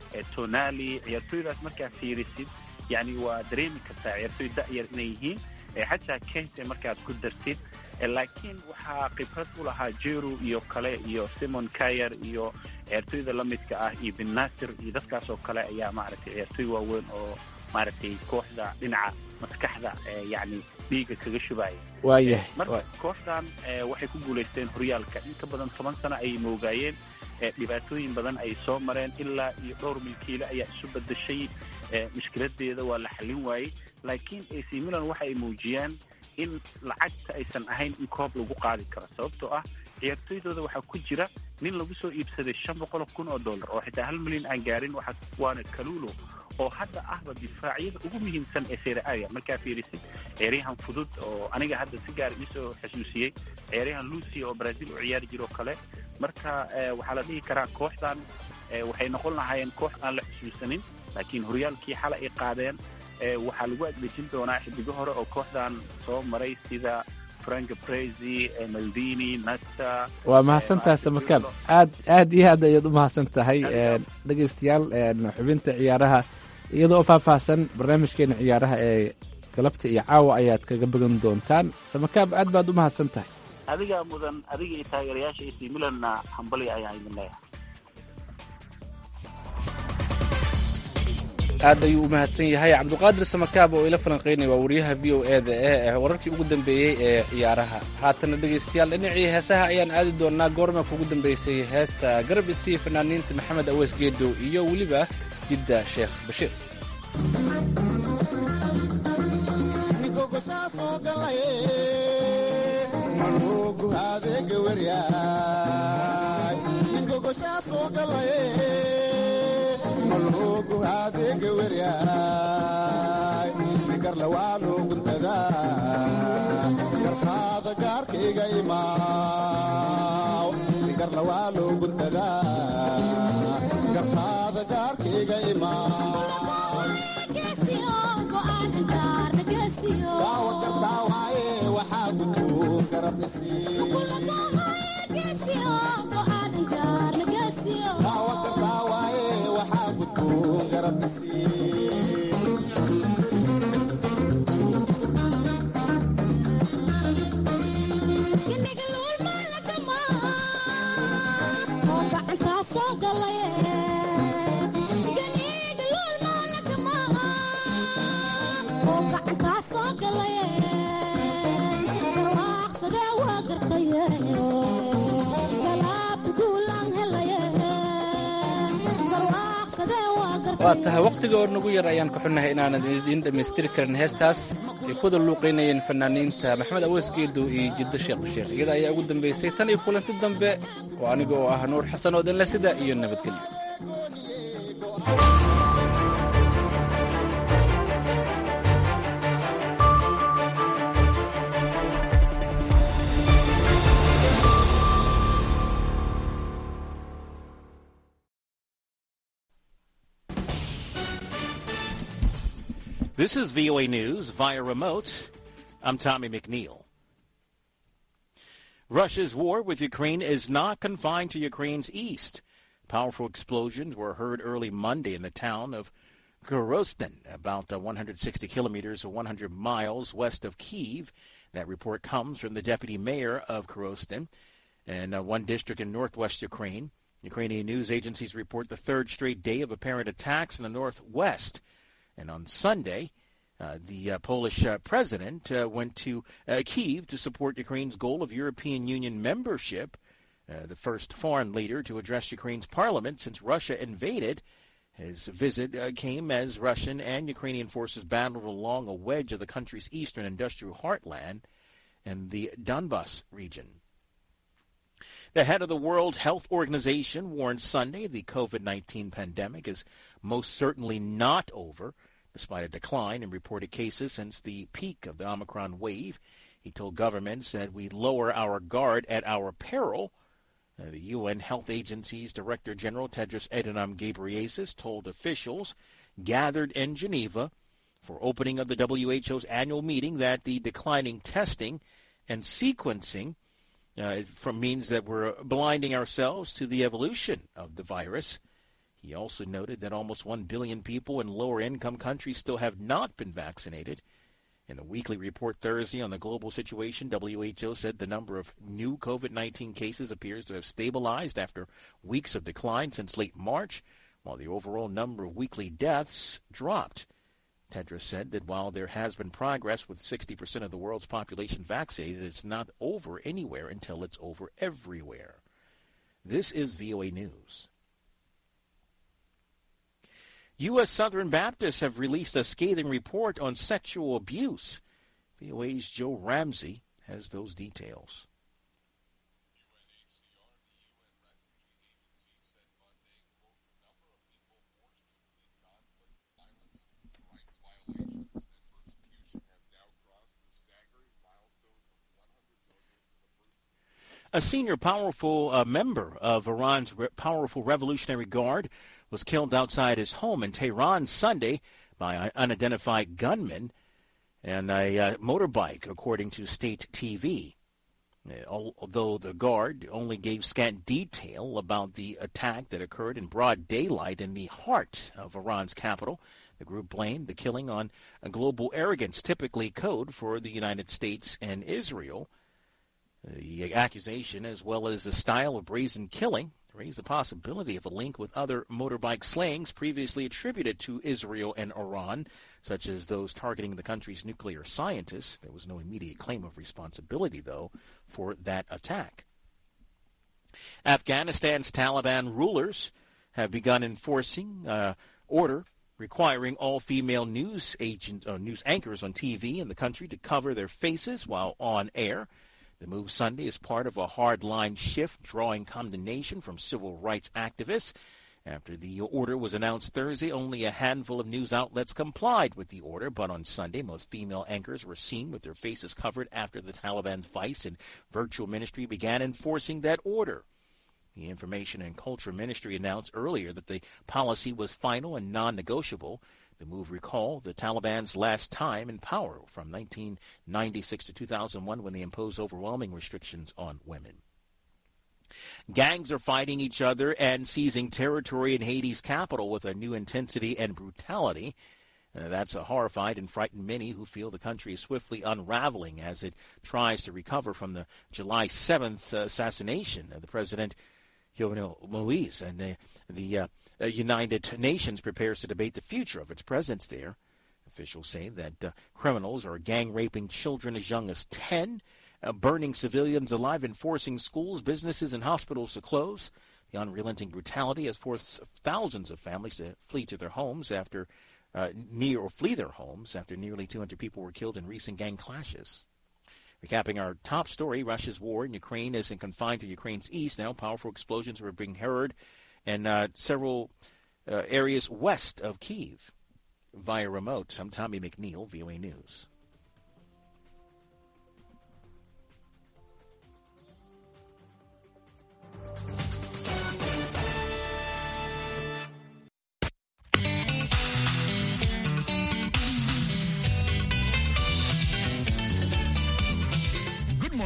tonali ciyaartoydaas markaa fiirisid yani waa dareemi kartaa ciyaartoy da'yar inay yihiin xataa kente markaad ku dartid laakiin waxaa khibrad u lahaa jeru iyo kale iyo simon kayer iyo ciyaartoyda la midka ah iyo bin nasir iyo dadkaas oo kale ayaa maaragtay ciyaartoy waaweyn oo maaragtay kooxda dhinaca maskaxda yani dhiiga kaga shubaya waayahay marka kooxdan waxay ku guulaysteen horyaalka in ka badan toban sano ayay moogaayeen dhibaatooyin badan ay soo mareen ilaa iyo dhowr milkiile ayaa isu bedeshay mushkiladeeda waa la xallin waayey laakiin ac milan waxa ay muujiyeen in lacagta aysan ahayn in koob lagu qaadi karo sababtoo ah ciyaartoydooda waxaa ku jira nin lagu soo iibsaday shan boqol kun oo dollar oo xitaa hal milyan aan gaarin waana kalulo oo hadda ahba difaacyada ugu muhiimsan ee sereaga markaa fiirisid ciyaaryahan fudud oo aniga hadda si gaar iisoo xasuusiyey ciyaaryahan lucia oo brazil u ciyaari jiro kale marka waxaa la dhihi karaa kooxdan waxay noqon lahaayeen koox aan la xusuusanin laakiin horyaalkii xalay ay qaadeen waxaa lagu adlejin doonaa xidigo hore oo kooxdan soo maray sida frank brezi maldini nasta waa mahadsantahay samakaab aad aad iyo aad ayaad u mahadsan tahay dhegaystayaal xubinta ciyaaraha iyadoo oo faahfaahsan barnaamijkeena ciyaaraha ee galabta iyo caawa ayaad kaga bogan doontaan samakaab aad baad u mahadsan tahay adigaa mudan adiga iyo taageerayaasha ac milanna hambali ayaa idin leeyahay aad ayuu u mahadsan yahay cabduqaadir samakaab oo ila falanqaynaya waa wariyaha v o e da ee wararkii ugu dambeeyey ee ciyaaraha haatana dhegaystayaal dhinacii heesaha ayaan aadi doonaa goorma kugu dambeysay heesta garab isii fanaaniinta maxamed aweys geedow iyo weliba jidda sheekh bashiir garkaada gaarkayga imaaw garlawaa loo guntadaa garkaada gaarkayga imaaw gartaawaye waxaa gudboon garab isiigartaawaye waxaa gudboon garab isii waa tahay wakhtiga oo nagu yar ayaan ka xunnahay inaanan idiin dhammaystiri karin heestaas ay kuwada luuqaynayeen fanaaniinta maxamed aweys geedow iyo jiddo sheekh bashiir iyada ayaa ugu dambaysay tan iyo kulanti dambe oo aniga oo ah nuur xasan oo danle sida iyo nabadgelyo This is VOA News via remote. I'm Tommy McNeil. Russia's war with Ukraine is not confined to Ukraine's east. Powerful explosions were heard early Monday in the town of Gorostin, about uh, 160 kilometers or 100 miles west of Kiev. That report comes from the deputy mayor of Gorostin, and uh, one district in northwest Ukraine. Ukrainian news agencies report the third straight day of apparent attacks in the northwest. And on Sunday, uh, the uh, Polish uh, president uh, went to uh, Kiev to support Ukraine's goal of European Union membership, uh, the first foreign leader to address Ukraine's parliament since Russia invaded. His visit came as Russian and Ukrainian forces battled along a wedge of the country's eastern industrial heartland and the Donbas region. The head of the World Health Organization warned Sunday the COVID 19 pandemic is most certainly not over, despite a decline in reported cases since the peak of the Omicron wave. He told governments that we lower our guard at our peril. Uh, the UN Health Agency's Director General Tedros Adhanom Ghebreyesus told officials gathered in Geneva for opening of the WHO's annual meeting that the declining testing and sequencing uh, from means that we're blinding ourselves to the evolution of the virus. He also noted that almost 1 billion people in lower income countries still have not been vaccinated. In a weekly report Thursday on the global situation, WHO said the number of new COVID 19 cases appears to have stabilized after weeks of decline since late March, while the overall number of weekly deaths dropped. Tedros said that while there has been progress with 60% of the world's population vaccinated, it's not over anywhere until it's over everywhere. This is VOA News. U.S. Southern Baptists have released a scathing report on sexual abuse. VOA's Joe Ramsey has those details. A senior powerful uh, member of Iran's re- powerful Revolutionary Guard was killed outside his home in Tehran Sunday by an unidentified gunman and a uh, motorbike, according to state TV. Although the guard only gave scant detail about the attack that occurred in broad daylight in the heart of Iran's capital, the group blamed the killing on a global arrogance, typically code for the United States and Israel. The accusation, as well as the style of brazen killing, raise the possibility of a link with other motorbike slayings previously attributed to Israel and Iran, such as those targeting the country's nuclear scientists. There was no immediate claim of responsibility, though, for that attack. Afghanistan's Taliban rulers have begun enforcing uh, order requiring all female news agent, uh, news anchors on TV in the country to cover their faces while on air. The move Sunday is part of a hardline shift drawing condemnation from civil rights activists. After the order was announced Thursday, only a handful of news outlets complied with the order, but on Sunday, most female anchors were seen with their faces covered after the Taliban's vice and virtual ministry began enforcing that order. The Information and Culture Ministry announced earlier that the policy was final and non negotiable. The move recalled the Taliban's last time in power from 1996 to 2001 when they imposed overwhelming restrictions on women. Gangs are fighting each other and seizing territory in Haiti's capital with a new intensity and brutality. Uh, that's horrified and frightened many who feel the country is swiftly unraveling as it tries to recover from the July 7th assassination of the president, Jovenel Moise. And the, the uh, uh, United Nations prepares to debate the future of its presence there. Officials say that uh, criminals are gang raping children as young as 10, uh, burning civilians alive, and forcing schools, businesses, and hospitals to close. The unrelenting brutality has forced thousands of families to flee to their homes after uh, near or flee their homes after nearly 200 people were killed in recent gang clashes. Recapping our top story, Russia's war in Ukraine isn't confined to Ukraine's east. Now, powerful explosions are being heard and uh, several uh, areas west of Kiev via remote. I'm Tommy McNeil, VOA News.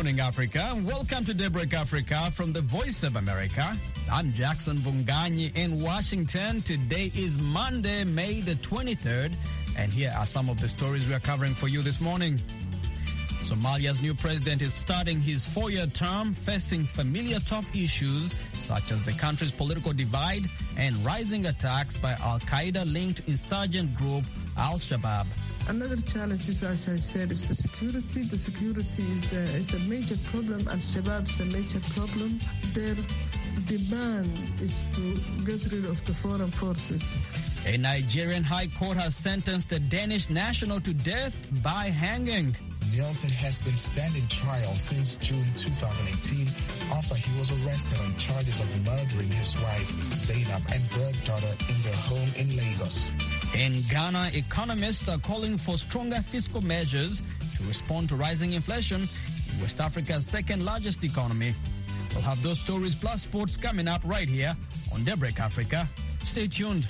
morning, Africa. Welcome to Daybreak Africa from the Voice of America. I'm Jackson Bunganyi in Washington. Today is Monday, May the 23rd, and here are some of the stories we are covering for you this morning. Somalia's new president is starting his four year term facing familiar top issues such as the country's political divide and rising attacks by Al Qaeda linked insurgent group Al Shabaab. Another challenge is, as I said, is the security. The security is a, is a major problem. Al Shabaab is a major problem. Their demand is to get rid of the foreign forces. A Nigerian high court has sentenced a Danish national to death by hanging. Nielsen has been standing trial since June 2018 after he was arrested on charges of murdering his wife, Zainab, and their daughter in their home in Lagos. In Ghana, economists are calling for stronger fiscal measures to respond to rising inflation in West Africa's second largest economy. We'll have those stories plus sports coming up right here on Daybreak Africa. Stay tuned.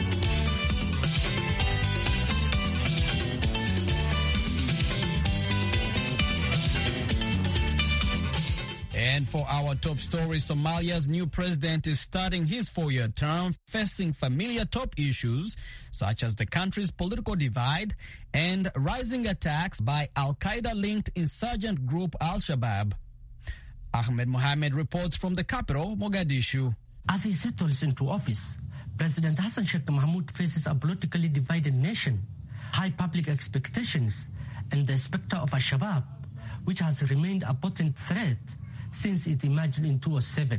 And for our top stories, Somalia's new president is starting his four year term facing familiar top issues such as the country's political divide and rising attacks by Al Qaeda linked insurgent group Al Shabaab. Ahmed Mohamed reports from the capital, Mogadishu. As he settles into office, President Hassan Sheikh Mahmoud faces a politically divided nation, high public expectations, and the specter of Al Shabaab, which has remained a potent threat since it emerged in 2007.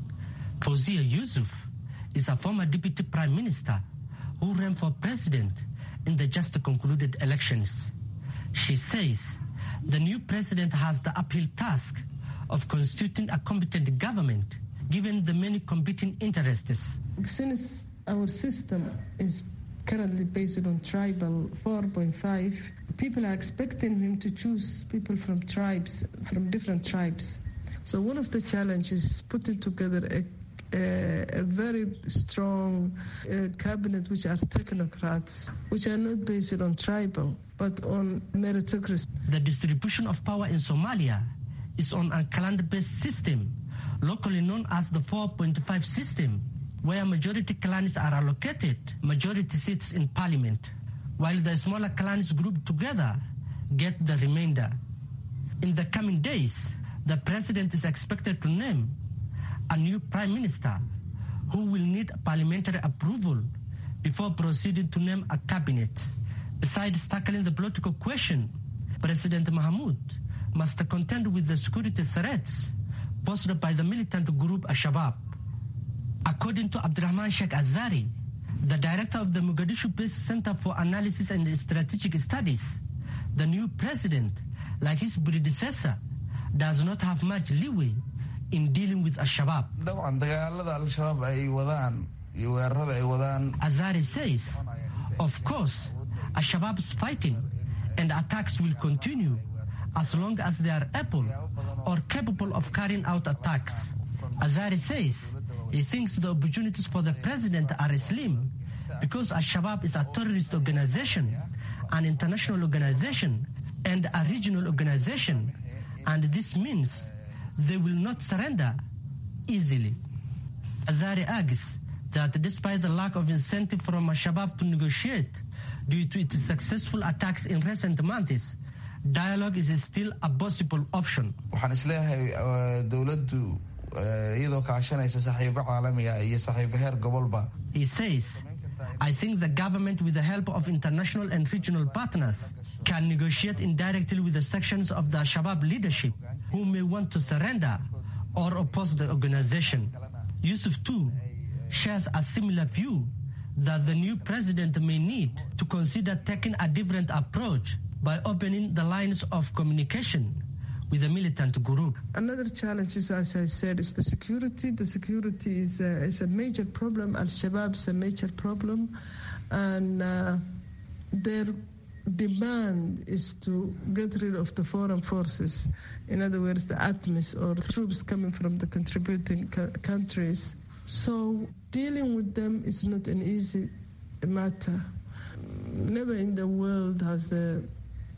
Fawzia Yusuf is a former deputy prime minister who ran for president in the just concluded elections. She says the new president has the uphill task of constituting a competent government given the many competing interests. Since our system is currently based on tribal 4.5, people are expecting him to choose people from tribes, from different tribes. So one of the challenges is putting together a, a, a very strong uh, cabinet which are technocrats, which are not based on tribal, but on meritocracy. The distribution of power in Somalia is on a clan-based system, locally known as the 4.5 system, where majority clans are allocated majority seats in parliament, while the smaller clans grouped together get the remainder. In the coming days, the president is expected to name a new prime minister who will need parliamentary approval before proceeding to name a cabinet. Besides tackling the political question, President Mahmoud must contend with the security threats posed by the militant group Al-Shabaab. According to Abdurrahman Sheikh Azari, the director of the Mogadishu-based Center for Analysis and Strategic Studies, the new president, like his predecessor, does not have much leeway in dealing with Al-Shabaab. Azari says, of course, Al-Shabaab's fighting and attacks will continue as long as they are able or capable of carrying out attacks. Azari says he thinks the opportunities for the president are slim because Al-Shabaab is a terrorist organization, an international organization, and a regional organization and this means they will not surrender easily. Azari argues that despite the lack of incentive from Al-Shabaab to negotiate due to its successful attacks in recent months, dialogue is still a possible option. waxaan isleeyahay dowladdu iyadoo kaashanaysa saaxiibo caalamiga iyo saaxiibo heer gobolba He says, I think the government, with the help of international and regional partners, can negotiate indirectly with the sections of the Shabab leadership who may want to surrender or oppose the organization. Yusuf, too, shares a similar view that the new president may need to consider taking a different approach by opening the lines of communication with the militant group. Another challenge is, as I said, is the security. The security is a, is a major problem. Al Shabaab is a major problem, and uh, their demand is to get rid of the foreign forces. In other words, the ATMIS or troops coming from the contributing co- countries. So dealing with them is not an easy matter. Never in the world has the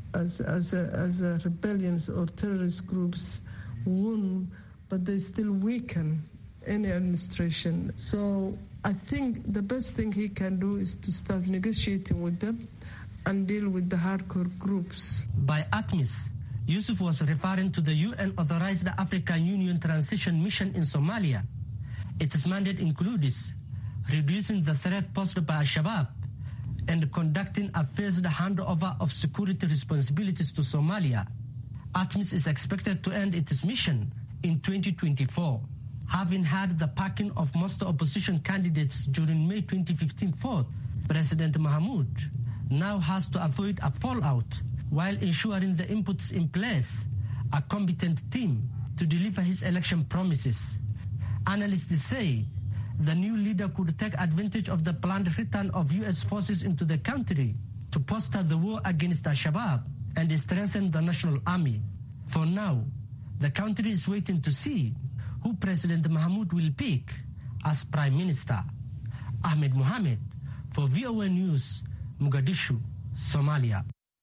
as as a, as a rebellions or terrorist groups won, but they still weaken any administration. So I think the best thing he can do is to start negotiating with them and deal with the hardcore groups. By ATMIS, Yusuf was referring to the UN authorized African Union transition mission in Somalia. Its mandate includes reducing the threat posed by Al Shabaab and conducting a phased handover of security responsibilities to Somalia. ATMIS is expected to end its mission in 2024, having had the backing of most opposition candidates during May 2015 vote. President Mahmoud now has to avoid a fallout while ensuring the inputs in place, a competent team to deliver his election promises. Analysts say the new leader could take advantage of the planned return of U.S. forces into the country to foster the war against Al Shabaab and strengthen the national army. For now, the country is waiting to see who President Mahmoud will pick as Prime Minister. Ahmed Mohamed for VOA News, Mogadishu, Somalia.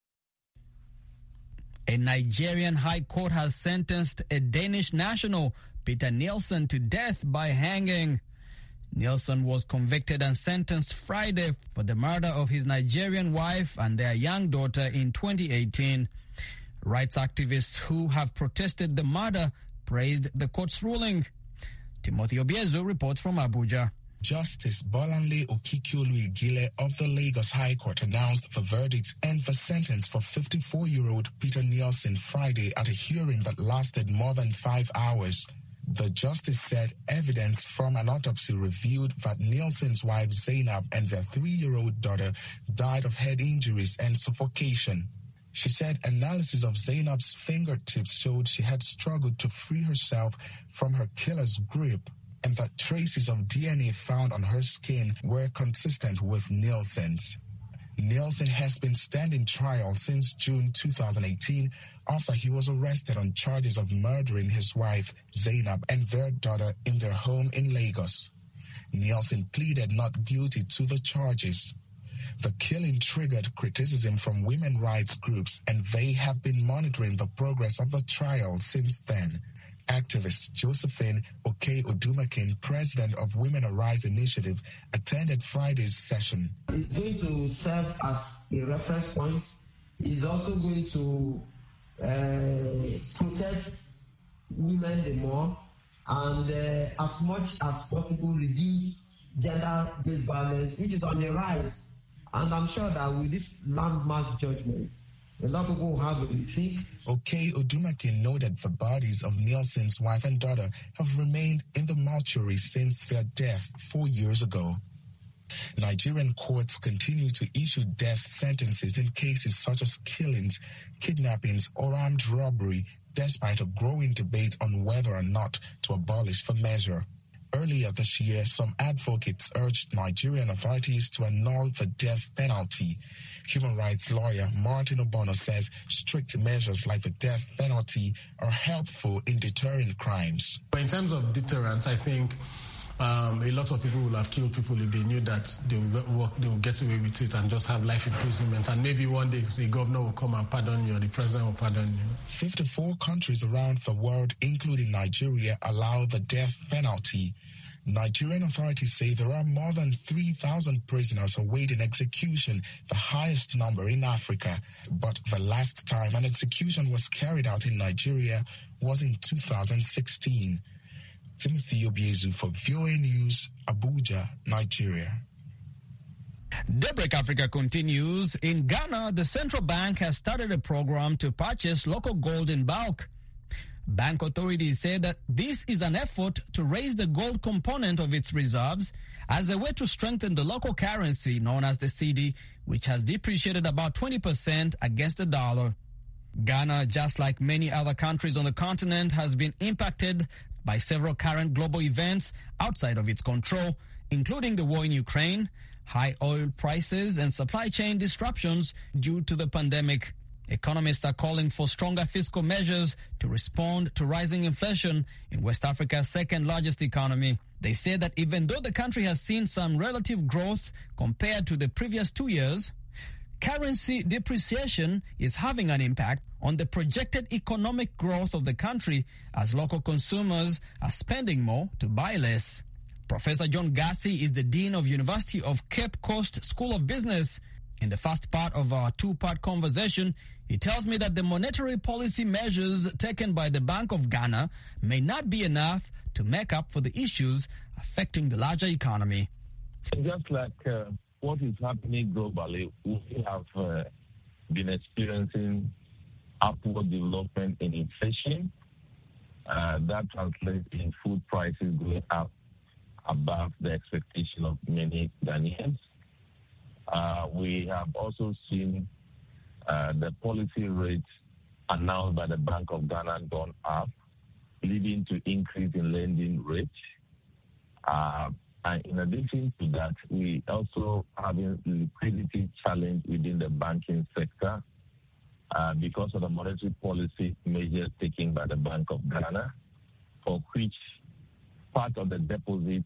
A Nigerian high court has sentenced a Danish national, Peter Nielsen, to death by hanging. Nielsen was convicted and sentenced Friday for the murder of his Nigerian wife and their young daughter in 2018. Rights activists who have protested the murder praised the court's ruling. Timothy Obiezu reports from Abuja. Justice Bolanle Okikiolu Igile of the Lagos High Court announced the verdict and the sentence for 54-year-old Peter Nielsen Friday at a hearing that lasted more than five hours. The justice said evidence from an autopsy revealed that Nielsen's wife Zainab and their three-year-old daughter died of head injuries and suffocation. She said analysis of Zainab's fingertips showed she had struggled to free herself from her killer's grip and that traces of DNA found on her skin were consistent with Nielsen's. Nielsen has been standing trial since June 2018 after he was arrested on charges of murdering his wife, Zainab, and their daughter in their home in Lagos. Nielsen pleaded not guilty to the charges. The killing triggered criticism from women rights groups, and they have been monitoring the progress of the trial since then. Activist Josephine Oke Odumakin, president of Women Arise Initiative, attended Friday's session. It's going to serve as a reference point. It's also going to uh, protect women the more and uh, as much as possible reduce gender-based violence, which is on the rise. And I'm sure that with this landmark judgment, a lot of people will have a rethink. Okay, Odumakin noted the bodies of Nielsen's wife and daughter have remained in the mortuary since their death four years ago. Nigerian courts continue to issue death sentences in cases such as killings, kidnappings, or armed robbery, despite a growing debate on whether or not to abolish the measure. Earlier this year, some advocates urged Nigerian authorities to annul the death penalty. Human rights lawyer Martin Obono says strict measures like the death penalty are helpful in deterring crimes. In terms of deterrence, I think um, a lot of people will have killed people if they knew that they will, work, they will get away with it and just have life imprisonment. And maybe one day the governor will come and pardon you or the president will pardon you. 54 countries around the world, including Nigeria, allow the death penalty. Nigerian authorities say there are more than 3,000 prisoners awaiting execution, the highest number in Africa. But the last time an execution was carried out in Nigeria was in 2016. Timothy Obiezu for VOA News, Abuja, Nigeria. Daybreak Africa continues. In Ghana, the central bank has started a program to purchase local gold in bulk. Bank authorities say that this is an effort to raise the gold component of its reserves as a way to strengthen the local currency known as the CD, which has depreciated about 20% against the dollar. Ghana, just like many other countries on the continent, has been impacted by several current global events outside of its control, including the war in Ukraine, high oil prices, and supply chain disruptions due to the pandemic. Economists are calling for stronger fiscal measures to respond to rising inflation in West Africa's second largest economy. They say that even though the country has seen some relative growth compared to the previous two years, currency depreciation is having an impact on the projected economic growth of the country as local consumers are spending more to buy less. Professor John Gassi is the Dean of University of Cape Coast School of Business. In the first part of our two-part conversation, he tells me that the monetary policy measures taken by the Bank of Ghana may not be enough to make up for the issues affecting the larger economy. Just like uh, what is happening globally, we have uh, been experiencing upward development in inflation. Uh, that translates in food prices going up above the expectation of many Ghanaians. Uh, we have also seen uh, the policy rate announced by the Bank of Ghana gone up, leading to increase in lending rates. Uh, and in addition to that, we also having liquidity challenge within the banking sector uh, because of the monetary policy measures taken by the Bank of Ghana, for which part of the deposit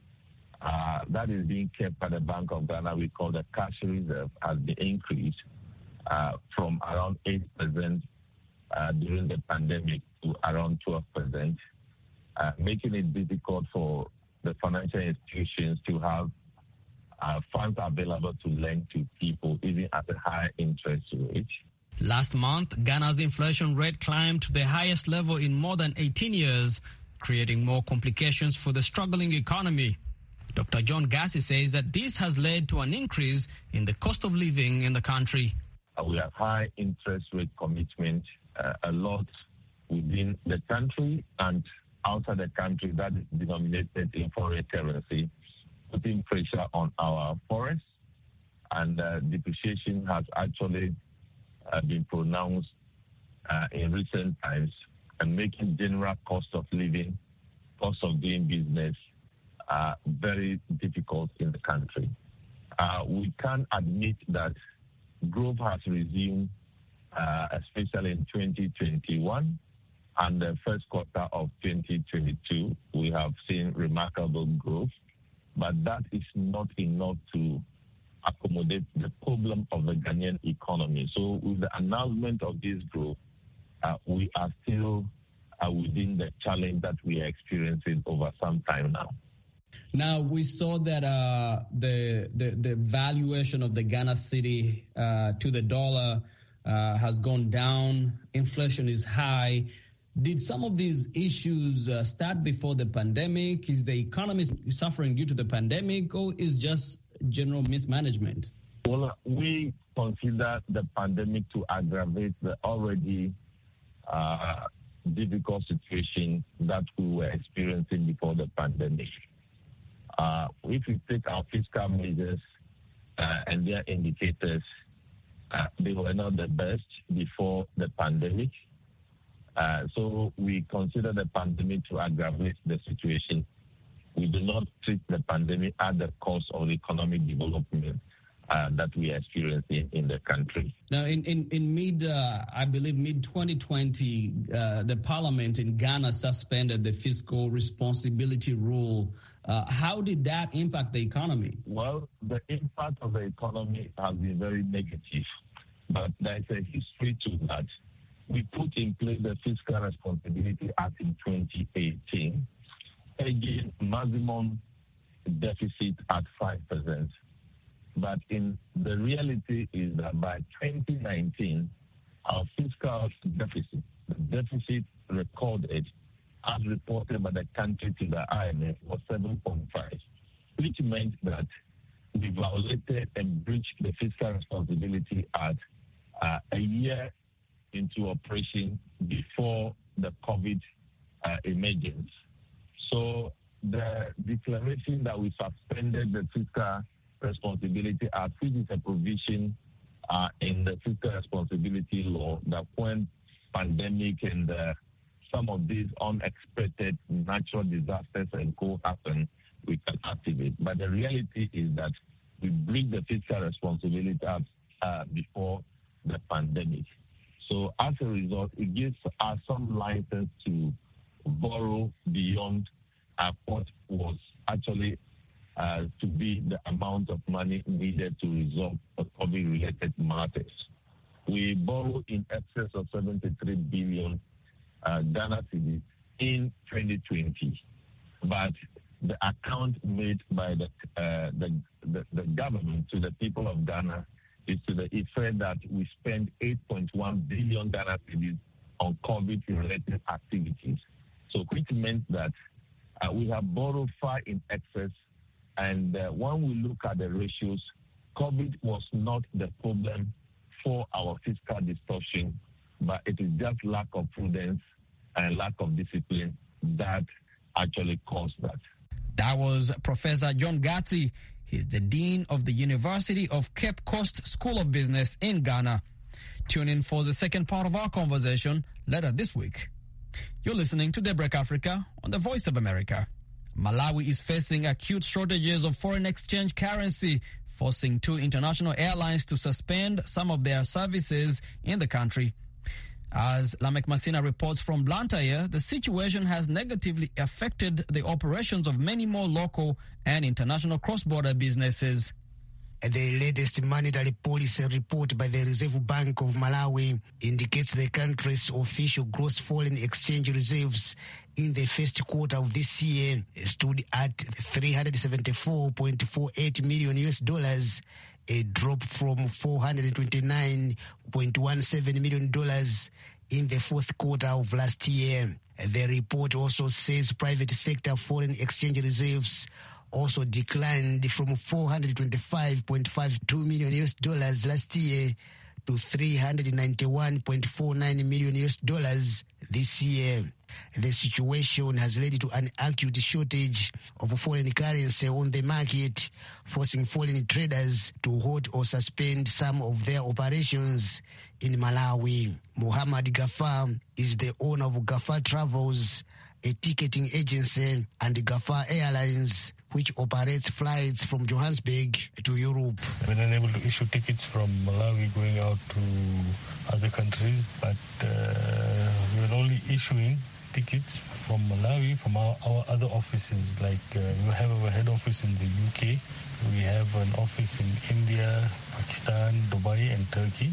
uh, that is being kept by the Bank of Ghana, we call the cash reserve, has been increased uh, from around 8% uh, during the pandemic to around 12%, uh, making it difficult for the financial institutions to have uh, funds available to lend to people, even at a high interest rate. Last month, Ghana's inflation rate climbed to the highest level in more than 18 years, creating more complications for the struggling economy. Dr. John Gassi says that this has led to an increase in the cost of living in the country. Uh, we have high interest rate commitment, uh, a lot within the country and outside the country that is denominated in foreign currency, putting pressure on our forests. And uh, depreciation has actually uh, been pronounced uh, in recent times and making general cost of living, cost of doing business, uh, very difficult in the country. Uh, we can admit that growth has resumed, uh, especially in 2021 and the first quarter of 2022. We have seen remarkable growth, but that is not enough to accommodate the problem of the Ghanaian economy. So, with the announcement of this growth, uh, we are still uh, within the challenge that we are experiencing over some time now. Now we saw that uh, the, the the valuation of the Ghana city uh, to the dollar uh, has gone down. Inflation is high. Did some of these issues uh, start before the pandemic? Is the economy suffering due to the pandemic, or is just general mismanagement? Well, we consider the pandemic to aggravate the already uh, difficult situation that we were experiencing before the pandemic. Uh, if we take our fiscal measures uh, and their indicators, uh, they were not the best before the pandemic. Uh, so we consider the pandemic to aggravate the situation. We do not treat the pandemic at the cost of economic development. Uh, that we are experiencing in the country. Now, in in, in mid, uh, I believe mid 2020, uh, the parliament in Ghana suspended the fiscal responsibility rule. Uh, how did that impact the economy? Well, the impact of the economy has been very negative, but there's a history to that. We put in place the Fiscal Responsibility Act in 2018, again, maximum deficit at 5%. But in the reality is that by 2019, our fiscal deficit, the deficit recorded as reported by the country to the IMF was 7.5, which meant that we violated and breached the Fiscal Responsibility Act uh, a year into operation before the COVID uh, emergence. So the declaration that we suspended the Fiscal Responsibility Act, which is a provision uh, in the Fiscal Responsibility Law that when pandemic and uh, some of these unexpected natural disasters and co happen, we can activate. But the reality is that we break the Fiscal Responsibility Act uh, before the pandemic. So as a result, it gives us some license to borrow beyond uh, what was actually uh, to be the amount of money needed to resolve COVID-related matters. We borrowed in excess of 73 billion uh, Ghana cedis in 2020, but the account made by the, uh, the, the, the government to the people of Ghana is to the effect that we spend 8.1 billion Ghana cedis on COVID-related activities. So which meant that uh, we have borrowed far in excess, and uh, when we look at the ratios, COVID was not the problem for our fiscal distortion, but it is just lack of prudence and lack of discipline that actually caused that. That was Professor John Gatti. He's the Dean of the University of Cape Coast School of Business in Ghana. Tune in for the second part of our conversation later this week. You're listening to Daybreak Africa on the Voice of America. Malawi is facing acute shortages of foreign exchange currency, forcing two international airlines to suspend some of their services in the country. As Lamek Masina reports from Blantyre, the situation has negatively affected the operations of many more local and international cross-border businesses. The latest monetary policy report by the Reserve Bank of Malawi indicates the country's official gross foreign exchange reserves in the first quarter of this year stood at 374.48 million US dollars, a drop from 429.17 million dollars in the fourth quarter of last year. The report also says private sector foreign exchange reserves also declined from 425.52 million US dollars last year to 391.49 million US dollars this year. The situation has led to an acute shortage of foreign currency on the market, forcing foreign traders to halt or suspend some of their operations in Malawi. Muhammad Gafar is the owner of Gafar Travels, a ticketing agency, and Gafar Airlines, which operates flights from Johannesburg to Europe. We're unable to issue tickets from Malawi going out to other countries, but uh, we're only issuing tickets from Malawi from our, our other offices. Like uh, we have our head office in the UK, we have an office in India, Pakistan, Dubai, and Turkey,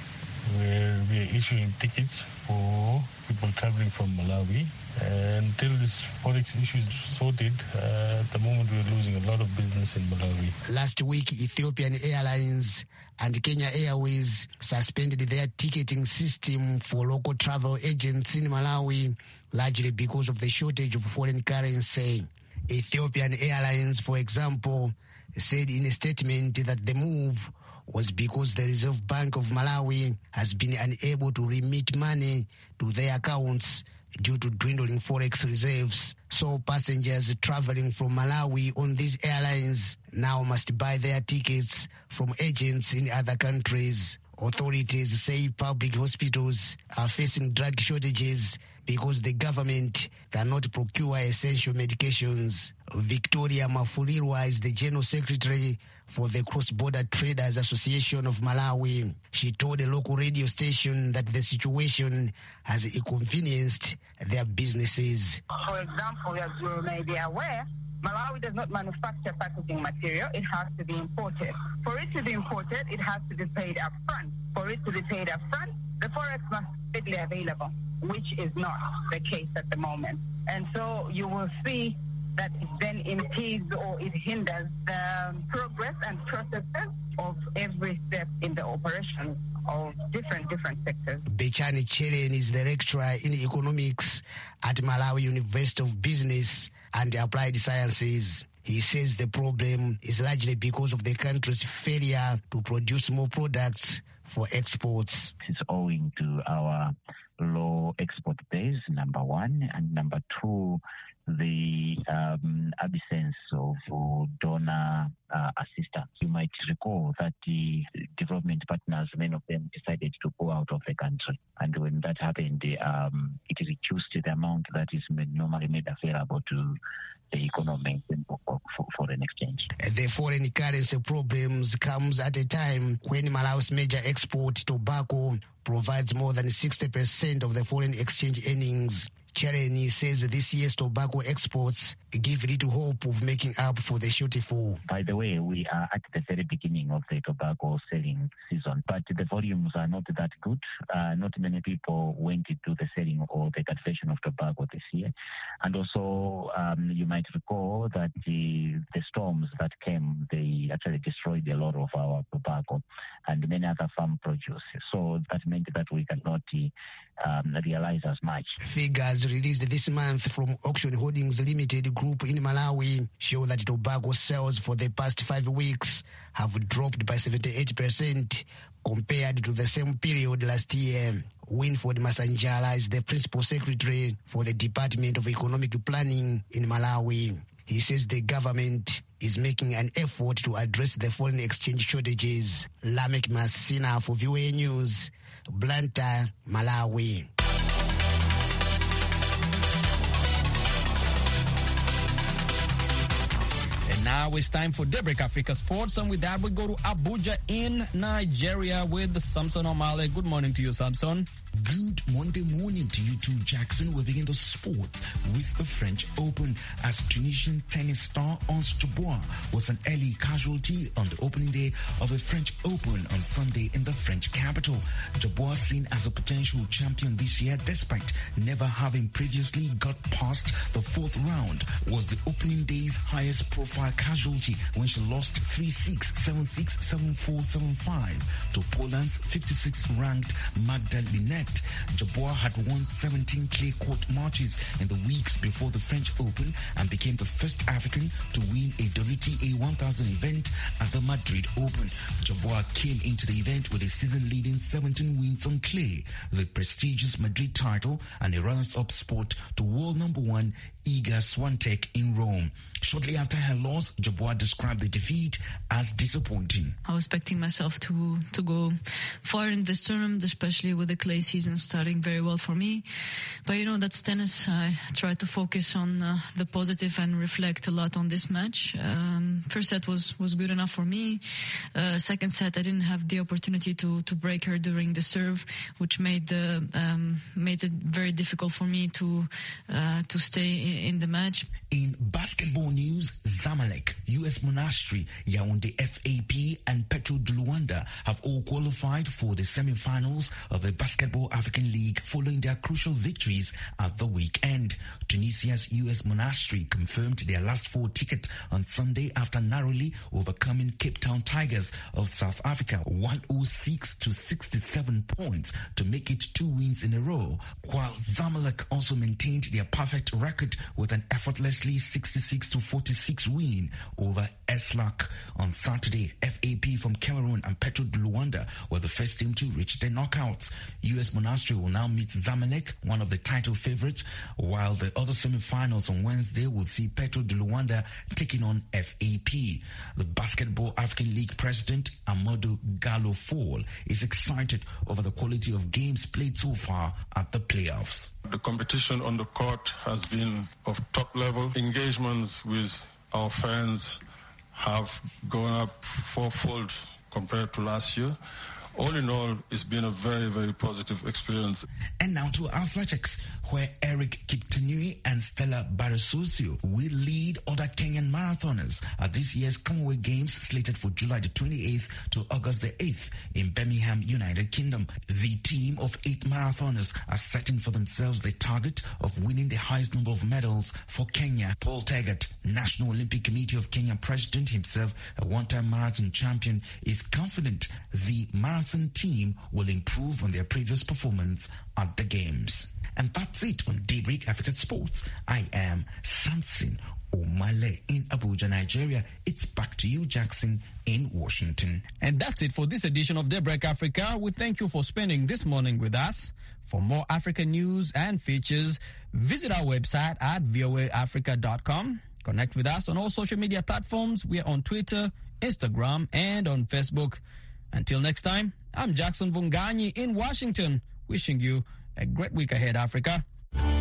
where we are issuing tickets for people traveling from Malawi. And until this forex issue is sorted, uh, at the moment we're losing a lot of business in Malawi. Last week, Ethiopian Airlines and Kenya Airways suspended their ticketing system for local travel agents in Malawi, largely because of the shortage of foreign currency. Ethiopian Airlines, for example, said in a statement that the move was because the Reserve Bank of Malawi has been unable to remit money to their accounts due to dwindling forex reserves. So passengers traveling from Malawi on these airlines now must buy their tickets from agents in other countries. Authorities say public hospitals are facing drug shortages because the government cannot procure essential medications. Victoria Mafulirwa is the General Secretary for the Cross Border Traders Association of Malawi. She told a local radio station that the situation has inconvenienced their businesses. For example, as you may be aware, Malawi does not manufacture packaging material. It has to be imported. For it to be imported, it has to be paid up front. For it to be paid up front, the forex must be readily available, which is not the case at the moment. And so you will see that it then impedes or it hinders the progress and processes of every step in the operation of different different sectors. Bechani Cheren is the lecturer in economics at Malawi University of Business and Applied Sciences. He says the problem is largely because of the country's failure to produce more products for exports. It's owing to our low export base, number one, and number two, the um, absence of uh, donor uh, assistance. You might recall that the development partners, many of them decided to go out of the country. And when that happened, um, it reduced the amount that is normally made available to the economy for, for foreign exchange. The foreign currency problems comes at a time when Malawi's major export, tobacco, provides more than 60% of the foreign exchange earnings. Chereni says this year's tobacco exports give little hope of making up for the shortfall. By the way, we are at the very beginning of the tobacco selling season, but the volumes are not that good. Uh, not many people went into the selling or the cultivation of tobacco this year. And also, um, you might recall that the, the storms that came, they actually destroyed a lot of our tobacco and many other farm produce. So that meant that we cannot um, realize as much. Figures released this month from Auction Holdings Limited Group in Malawi show that tobacco sales for the past five weeks have dropped by 78% compared to the same period last year. Winford Masanjala is the principal secretary for the Department of Economic Planning in Malawi. He says the government is making an effort to address the foreign exchange shortages. Lamek Masina for VOA News, Blantyre, Malawi. And now it's time for Daybreak Africa Sports. And with that, we go to Abuja in Nigeria with Samson Omale. Good morning to you, Samson. Good Monday morning to you too, Jackson. We begin the sport with the French Open as Tunisian tennis star Ons Jabeur was an early casualty on the opening day of the French Open on Sunday in the French capital. Jabeur, seen as a potential champion this year despite never having previously got past the fourth round, was the opening day's highest profile casualty when she lost 3-6, 7-6, 7-4, 7-5 to Poland's 56th ranked Magda Linette. Jabeur had won 17 clay court matches in the weeks before the French Open and became the first African to win a WTA 1000 event at the Madrid Open. Jabeur came into the event with a season-leading 17 wins on clay, the prestigious Madrid title, and a runners-up spot to world number one Iga Swiatek in Rome. Shortly after her loss, Jabeur described the defeat as disappointing. I was expecting myself to to go far in this tournament, especially with the clay season starting very well for me. But you know, that's tennis. I try to focus on uh, the positive and reflect a lot on this match. Um, first set was was good enough for me. Uh, second set, I didn't have the opportunity to to break her during the serve, which made the um, made it very difficult for me to uh, to stay in, in the match. In basketball news, Zamalek, US Monastery, Yaounde FAP, and Petro de Luanda have all qualified for the semi-finals of the Basketball African League following their crucial victories at the weekend. Tunisia's US Monastery confirmed their last four ticket on Sunday after narrowly overcoming Cape Town Tigers of South Africa 106 to 67 points to make it two wins in a row, while Zamalek also maintained their perfect record with an effortlessly 66 to 46 win over Eslak on Saturday. FAP from Cameroon and Petro de Luanda were the first team to reach the knockouts. US Monastery will now meet Zamalek, one of the title favorites, while the other semi-finals on Wednesday will see Petro de Luanda taking on FAP. The Basketball African League president, Amadou Gallo Fall, is excited over the quality of games played so far at the playoffs. The competition on the court has been of top level. Engagements with our fans have gone up fourfold compared to last year. All in all, it's been a very, very positive experience. And now to athletics, where Eric Kiptanui and Stella Barasosio will lead other Kenyan marathoners at this year's Commonwealth Games slated for July the 28th to August the 8th in Birmingham, United Kingdom. The team of eight marathoners are setting for themselves the target of winning the highest number of medals for Kenya. Paul Taggart, National Olympic Committee of Kenya president himself, a one-time marathon champion, is confident the marathon team will improve on their previous performance at the Games. And that's it on Daybreak Africa Sports. I am Samson Omale in Abuja, Nigeria. It's back to you, Jackson, in Washington. And that's it for this edition of Daybreak Africa. We thank you for spending this morning with us. For more African news and features, visit our website at voaafrica.com. Connect with us on all social media platforms. We are on Twitter, Instagram, and on Facebook. Until next time, I'm Jackson Vunganyi in Washington, wishing you a great week ahead, Africa.